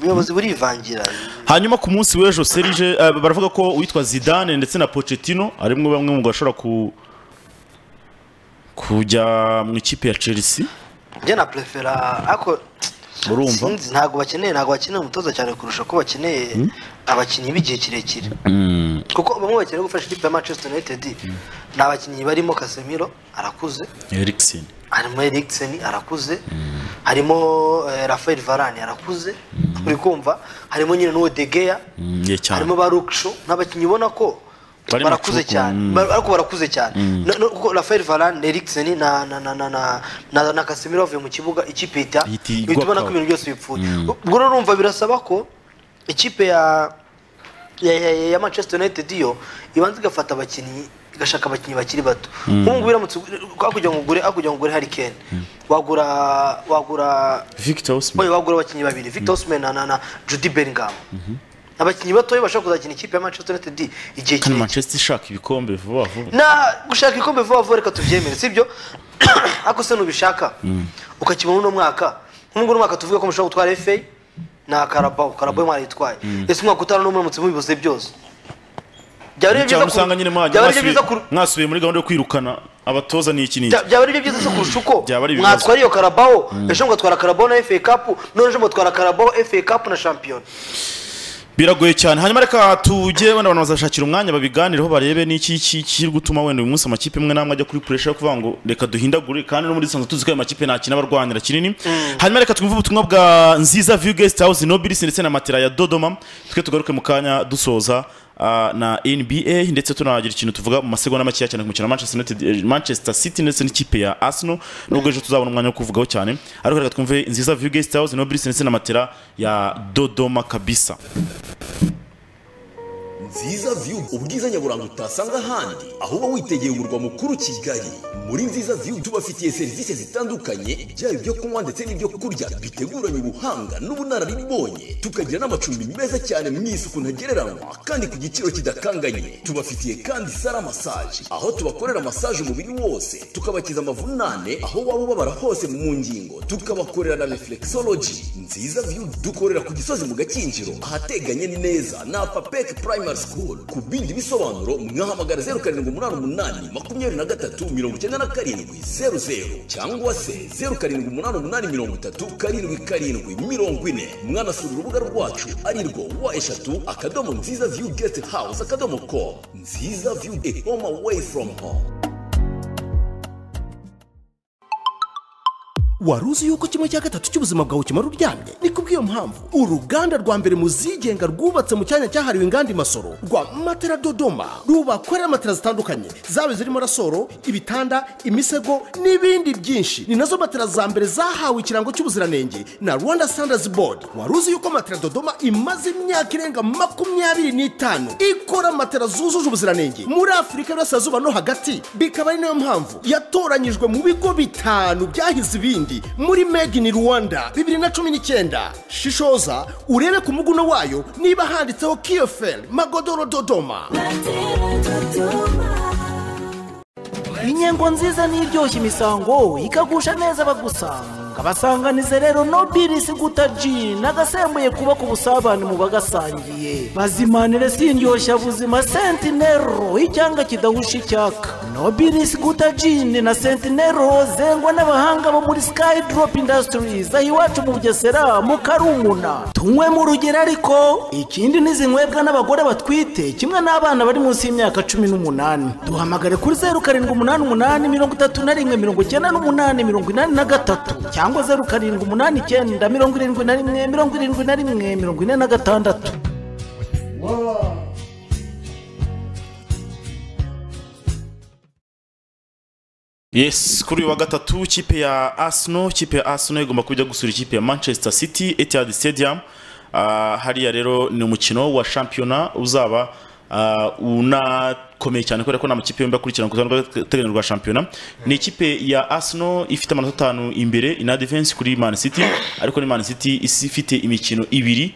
ubuyobozi burivangira hanyuma ku munsi w'ejo serije eh, baravuga ko uwitwa zidane ndetse na pochettino ari mwe bamwe mu bashobora ku kujya mu ikipe ya chelsea njye na prefera ariko urumva sinzi ntabwo bakeneye ntabwo bakeneye umutoza cyane kurusha ko bakeneye abakinnyi b'igihe kirekire kuko bamwe bakeneye gufasha ikipe ya manchester united ni abakinnyi barimo casemiro arakuze eriksen harimo eriksen arakuze harimo eh, rafael varane arakuze uri kumva harimo nyine n'uwo degeya Mm, ye cyane harimo ba ruksho ni abakinnyi ubona ko barimo barakuze Cuku. cyane Mm. Bar- ariko barakuze cyane No- no- kuko rafael varane eriksen na na na na na na, na casemiro bavuye mu kibuga ikipe ihita Ihita igwa ihita ubona ko kawa. ibintu byose bipfuye ubwo rero urumva birasaba ko ikipe ya ya, ya, ya- ya manchester united yo ibanza igafata abakinnyi igashaka abakinnyi bakiri bato nk'ubu ngubu iramutse hakurya ngo ugure hakurya ngo ugure hari kane wagura wagura victor Oya Osimhen wagura abakinnyi babiri Victor Osimhen na, na, na Jude Bellingham abakinnyi batoya bashobora kuzakina ikipe ya Manchester United igihe kandi kirekire manchester ishaka ibikombe vuba vuba na gushaka ikombe vuba vuba reka tubyemere sibyo ako se nubishaka ukakibona uno mwaka nk'ubwo uno mwaka tuvuga ko mushobora gutwara FA na Carabao Carabao mwarayitwaye ese umwaka utaha n'umwe muramutse mubibuze byose byaba ari byo cyangwa byiza usanga ku- nyine mwajya byaba ari byo byiza mwasubiye- ku- mwasubiye muri gahunda yo kwirukana abatoza ni iki n'iki Bya- byaba ari byo byiza se kurusha uko Byaba ari ibibazo. mwatwara iyo karabaho ejo mugatwara karabaho na FA Cup none ejo mugatwara karabaho FA Cup na Champions biragoye cyane hanyuma reka tujye wenda abantu bazashakira umwanya babiganireho barebe n'iki ki- kiri gutuma wenda uyu munsi amakipe amwe n'amwe ajya kuri puresha yo kuvuga ngo reka duhindagure kandi no muri sanzu tuzi ko ayo makipe ntakina barwanira kinini hanyuma reka twumve ubutumwa bwa nziza view guest house nobilis ndetse na matera ya dodoma twe tugaruke mu kanya dusoza ah, na nba ndetse tunagira ikintu tuvuga mu masegonda makeya cyane ku mukino wa manchester, United, eh, manchester city ndetse n'ikipe ya arsenal nubwo ejo tuzabona umwanya wo kuvugaho cyane ariko reka twumve nziza view guest house nobilis ndetse na matera ya dodoma kabisa nziza view ubwiza nyaburanga utasanga ahandi ahubwo witegeye umurwa mukuru kigali muri nziza view tubafitiye serivisi zitandukanye byaba ibyo kunywa ndetse n'ibyo kurya biteguranye ubuhanga n'ubunararibonye tukagira n'amacumbi meza cyane mu isuku ntagereranywa kandi ku giciro kidakanganye tubafitiye kandi sara masaje aho tubakorera masaje umubiri wose tukabakiza amavunane aho waba ubabara hose mu ngingo tukabakorera na reflexology nziza view dukorera ku gisozi mu gakinjiro ahateganye neza na papek primary school ku bindi bisobanuro mwahamagara zeru karindwi umunani umunani makumyabiri na gatatu mirongo icyenda na karindwi zeru zeru cyangwa se zeru karindwi umunani umunani mirongo itatu karindwi karindwi mirongo ine mwanasura urubuga rwacu ari rwo wa eshatu akadomo nziza view guest house akadomo com nziza view a home away from home wari uzi yuko kimwe cya gatatu cy'ubuzima bwawe kimara uryamye ni kubw'iyo mpamvu uruganda rwa mbere mu zigenga rwubatse mu cyanya cyahariwe inganda imasoro rwa matera dodoma rubakorera matera zitandukanye zaba zirimo rasoro ibitanda imisego n'ibindi byinshi ni nazo matera za mbere zahawe ikirango cy'ubuziranenge na rwanda standards board wari uzi yuko matera dodoma imaze imyaka irenga makumyabiri n'itanu ikora matera zujuje ubuziranenge muri afurika y'uburasirazuba no hagati bikaba ari nayo mpamvu yatoranyijwe mu bigo bitanu byahize ibindi muri made in rwanda bibiri na cumi n'icyenda shishoza urebe ku muguno wayo niba handitseho kiyoferi magodoro dodoma inyengo nziza n'iryoshya imisango ikagusha neza abagusanga basanganize rero nobilisi guta jini agasembuye kubaka ubusabane mu bagasangiye bazimanire si indyoshya buzima sentinero icyanga kidahusha icyaka nobilisi guta jini na sentinero zengwa n'abahanga bo muri sky drop industries aho iwacu mu bugesera mu karumuna tunywe mu rugero ariko ikindi n'izinywebwa n'abagore batwite kimwe n'abana bari munsi y'imyaka cumi n'umunani duhamagare kuri zeru karindwi umunani umunani mirongo itatu na rimwe mirongo icyenda n'umunani mirongo inani na gatatu cyangwa zeru karindwi umunani icyenda mirongo irindwi na rimwe mirongo irindwi na rimwe mirongo ine na gatandatu Yes, kuri uyu wa gatatu ikipe ya Arsenal, ikipe ya Arsenal igomba kujya gusura ikipe ya Manchester City Etihad Stadium. Uh, hariya rero ni umukino wa shampiyona uzaba uh, unakomeye cyane kubera ko nta makipe yombi akurikirana ku rutonde rw'agateganyo rwa shampiyona ni ikipe ya Arsenal ifite amanota atanu imbere in advance kuri Man City ariko ni Man City isi ifite imikino ibiri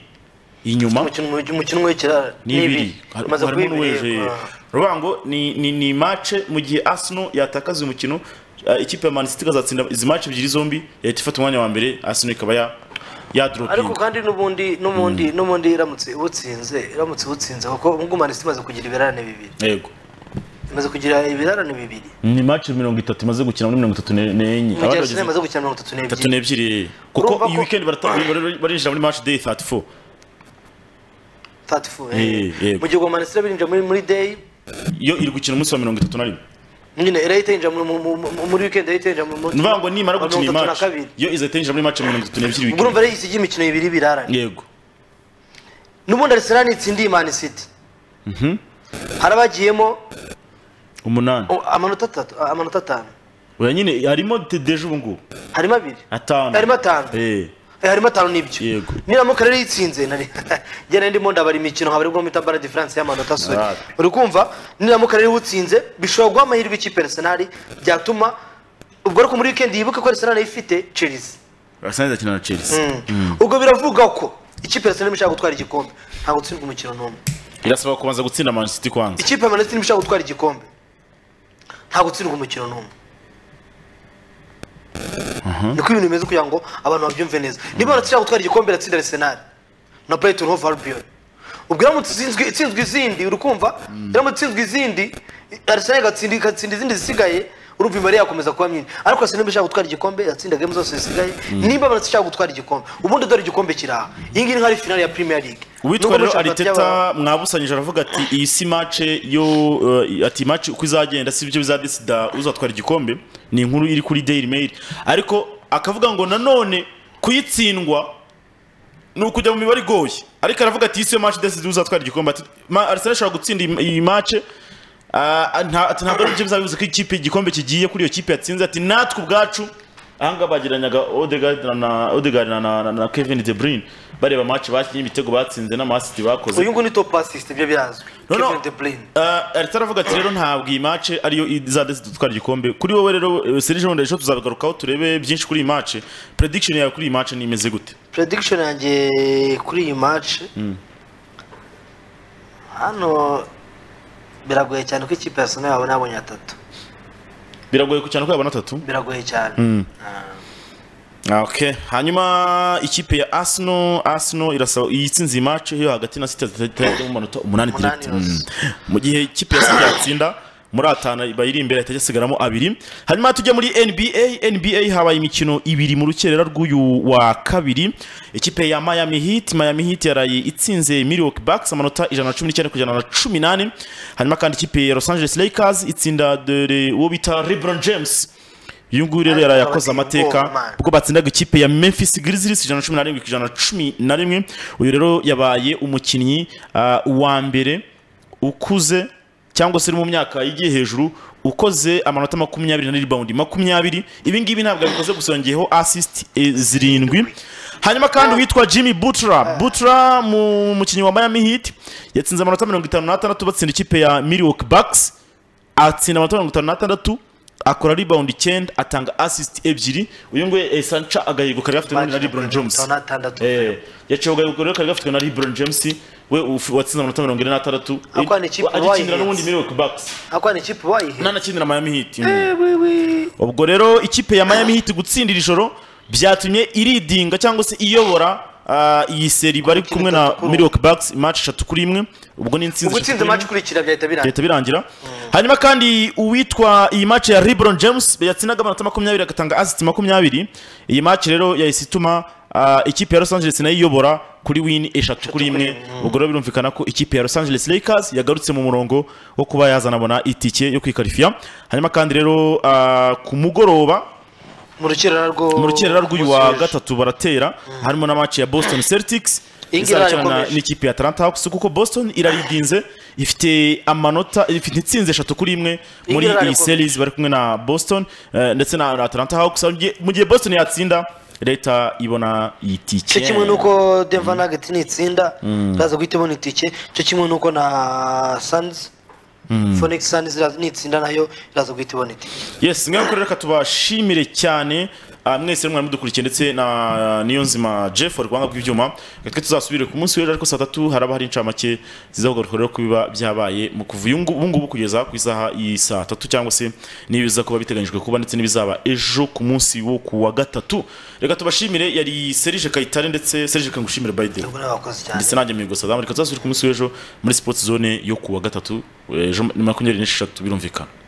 inyuma umukino w'ikirara ni ibiri Har- harimo n'uweje rubango ni ni ni match mu gihe Arsenal yatakaza uyu mukino eh, ikipe ya Man City ikazatsinda izi match ebyiri zombi yahita ifata umwanya wa mbere Arsenal ikaba ya ya ariko dropinga kandi n'ubundi n'ubundi n'ubundi iramutse ubutsinze iramutse ubutsinze kuko ubwo manisi imaze kugira ibirarane bibiri yego imaze kugira ibirarane bibiri ni match mirongo itatu imaze gukina muri mirongo itatu n'enye mu gihe Arsenal imaze gukina mirongo itatu itatu n'ebyiri n'ebyiri kuko Urumva iyi ko- weekend barata- bari- barinjira muri match day 34 thirty four Eh, eh. mu gihe ubwo manisi birinjira muri muri day yo iri gukina umunsi wa mirongo itatu na rimwe nyine irahita yinjira mu- mu- mu- muri weekend irahita yinjira mu- mu- nuvuga ngo nimara mu gukina iyi mirongo itatu na match kabiri. yo izahita yinjira muri match ya mirongo itatu n'ebyiri ubwo weekend urumva rero isigira imikino ibiri birarane yego n'ubundi Arsenal itsindiye Man City hari abagiyemo umunani o, amanota atatu a- amanota atanu oya nyine harimo de- deje ubu ngubu harimo abiri atanu harimo atanu Eh. Eh, harimo atanu n'ibyo Yego. niramuka rero yitsinze nari njye nari ndimo ndabara imikino haba aribwo mwita bara diferanse y'amanota sore Ah. uri kumva niramuka rero utsinze bishobora guha amahirwe ikipe ya arsenal byatuma ubwo ariko muri weekend yibuke ko arsenal ifite chelsea arsenal izakina na chelsea ubwo biravuga ko ikipe ya arsenal ishaka gutwara igikombe ntabwo gutsindwa umukino n'umwe irasaba kubanza gutsinda man city kwanza ikipe ya manchester ishaka gutwara igikombe nta gutsindwa umukino n'umwe niko ibintu bimeze kugira ngo abantu babyumve neza niba baratse ishaka gutwara igikombe iratsinda arsenal na brighton hove albion ubwo iramutse itsinzwe- itsinzwe izindi uri kumva iramutse itsinzwe izindi arsenal igatsinda igatsinda izindi zisigaye urumva imibare yakomeza kuba myinshi ariko arsenal ishaka gutwara igikombe iratsinda game zose zisigaye niba baratse ishaka gutwara igikombe ubundi dore igikombe kiri aha iyi ngiyi ni nk'ari finale ya premier league uwitwa Nubwo rero muri shampiyona y'aba- ariteta mwabusanyije aravuga ati iyi si mace yo eh, ati mace uko izagenda si byo bizadesida uzatwara igikombe ni inkuru iri kuri daily mail ariko akavuga ngo nanone kuyitsindwa ni ukujya mu mibare igoye ariko aravuga ati iyi si yo mace idesida uzatwara igikombe ati "Ma- arsenal ishobora gutsinda iyi- iyi mace ah, nta- ati ntabwo ari byo bizabibuza ko ikipe igikombe kigiye kuri iyo kipe yatsinze ati natwe ubwacu ahangaha bagereranyaga Odegaard na- na Odegaard na- na na- na Kevin De Bruyne bareba match bakinnye ibitego batsinze n'amasiti bakoze uyu nguyu ni top assist ibyo birazwi No, no. Kevin De Bruyne Uh, Arteta aravuga ati rero ntabwo iyi mace ariyo izadesi dutwara igikombe kuri wowe rero Serge Ronde ejo tuzabagarukaho turebe byinshi kuri iyi mace prediction yawe kuri iyi mace ni imeze gute prediction yanjye kuri iyi match hano biragoye cyane ko ikipe ya Arsenal yabona yabonye atatu biragoye ku- cyane ko yabona atatu biragoye cyane Ah, okay hanyuma ikipe ya Arsenal Arsenal irasaba iyitsinze iyi mace yo hagati na City zitagira mu manota umunani Umunani direct yose. Mm. mu gihe ikipe ya City yatsinda muri atanu bayiri imbere itajya isigaramo abiri hanyuma tujya muri NBA NBA habaye imikino ibiri mu rukerera rw'uyu wa kabiri ikipe ya Miami Heat Miami Heat yaraye itsinze Milwaukee Bucks amanota ijana na cumi n'icyenda ku ijana na cumi n'ane hanyuma kandi ikipe ya Los Angeles Lakers itsinda dore uwo bita LeBron James uyu nguyu rero yaraye akoze amateka ubwo batsindaga ikipe ya Memphis Grizzlies ijana na cumi na rimwe ku ijana na cumi na rimwe uyu rero yabaye umukinnyi ah, wa mbere ukuze cyangwa se uri mu myaka igiye hejuru ukoze amanota makumyabiri na ribawundi makumyabiri ibi ngibi ntabwo abikoze gusa yongeyeho assist eh, zirindwi hanyuma kandi witwa Jimmy Butler Butler mu mukinnyi wa Miami Heat yatsinze amanota mirongo itanu n'atandatu batsinda ikipe ya Milwaukee Bucks atsinda amanota mirongo itanu n'atandatu akora rebound icyenda atanga assist ebyiri uyu nguyu esanca agahego kari gafitwe n'undi na LeBron James Atanu n'atandatu Eh, yaciye agahego rero kari gafitwe na LeBron James we uf- watsinze amanota mirongo ine n'atandatu Ariko ni ikipe agikinira wayihinze. n'ubundi Milwaukee Bucks ariko ni ikipe wayihe nanakinira Miami Heat mm. ubwo rero ikipe ya Miami Heat gutsindira ijoro byatumye iridinga cyangwa se iyobora ah, iyi seri bari kumwe na itatu kuri Milwaukee Bucks match eshatu kuri imwe ubwo ni ubwo insinzi eshatu utsinze kuri match imwe ikurikira byahita birangira leta birangira hanyuma kandi uwitwa iyi match ya LeBron James yatsinaga amanota makumyabiri agatanga assist makumyabiri iyi match rero yahise ituma ah, ikipe ya Los Angeles nayo iyobora kuri win eshatu kuri imwe ubwo rero birumvikana ko ikipe ya Los Angeles Lakers yagarutse mu murongo wo kuba yazanabona itike yo kwikarifiya hanyuma kandi rero ah, ku mugoroba mu rukerera rwo mu rukerera rw'uyu wa rw'ejo. gatatu baratera harimo na match ya Boston Celtics Iyi ngiyi izakina na- irakomeje. n'ikipe ya Atlanta Hawks kuko Boston irariginze ifite amanota ifite itsinze eshatu kuri imwe ngiyi muri iyi irakomeje. series bari kumwe na Boston eh, ndetse na na Atlanta Hawks Mu gihe- mu gihe Boston yatsinda leta ibona iyi cyo tike kimwe nuko Denver Nuggets nitsinda iraza guhita ibona itike cyo kimwe nuko na Suns Phoenix Suns iraza- nitsinda nayo iraza guhita ibona itike yes mwe rero reka tubashimire cyane Ah, mwese mwari mudukurikiye ndetse na niyo nzima jeff wa rwanga bw'ibyuma Reka twe tuzasubire ku munsi w'ejo ariko saa tatu haraba hari incamake zizaguruka rero kubiba byabaye mu kuva uyu ngu- ubu ngubu kugeza ku isaha y'i saa tatu cyangwa se n'ibiza kuba biteganyijwe kuba ndetse n'ibizaba ejo ku munsi wo ku wa gatatu reka tubashimire yari serije kayitare ndetse serije kangushimire by the way ubwo nawe wakoze cyane ndetse nanjye mwigwa sadamu reka tuzasubire ku munsi w'ejo muri sports zone yo ku wa gatatu ejo ni makumyabiri n'esheshatu birumvikana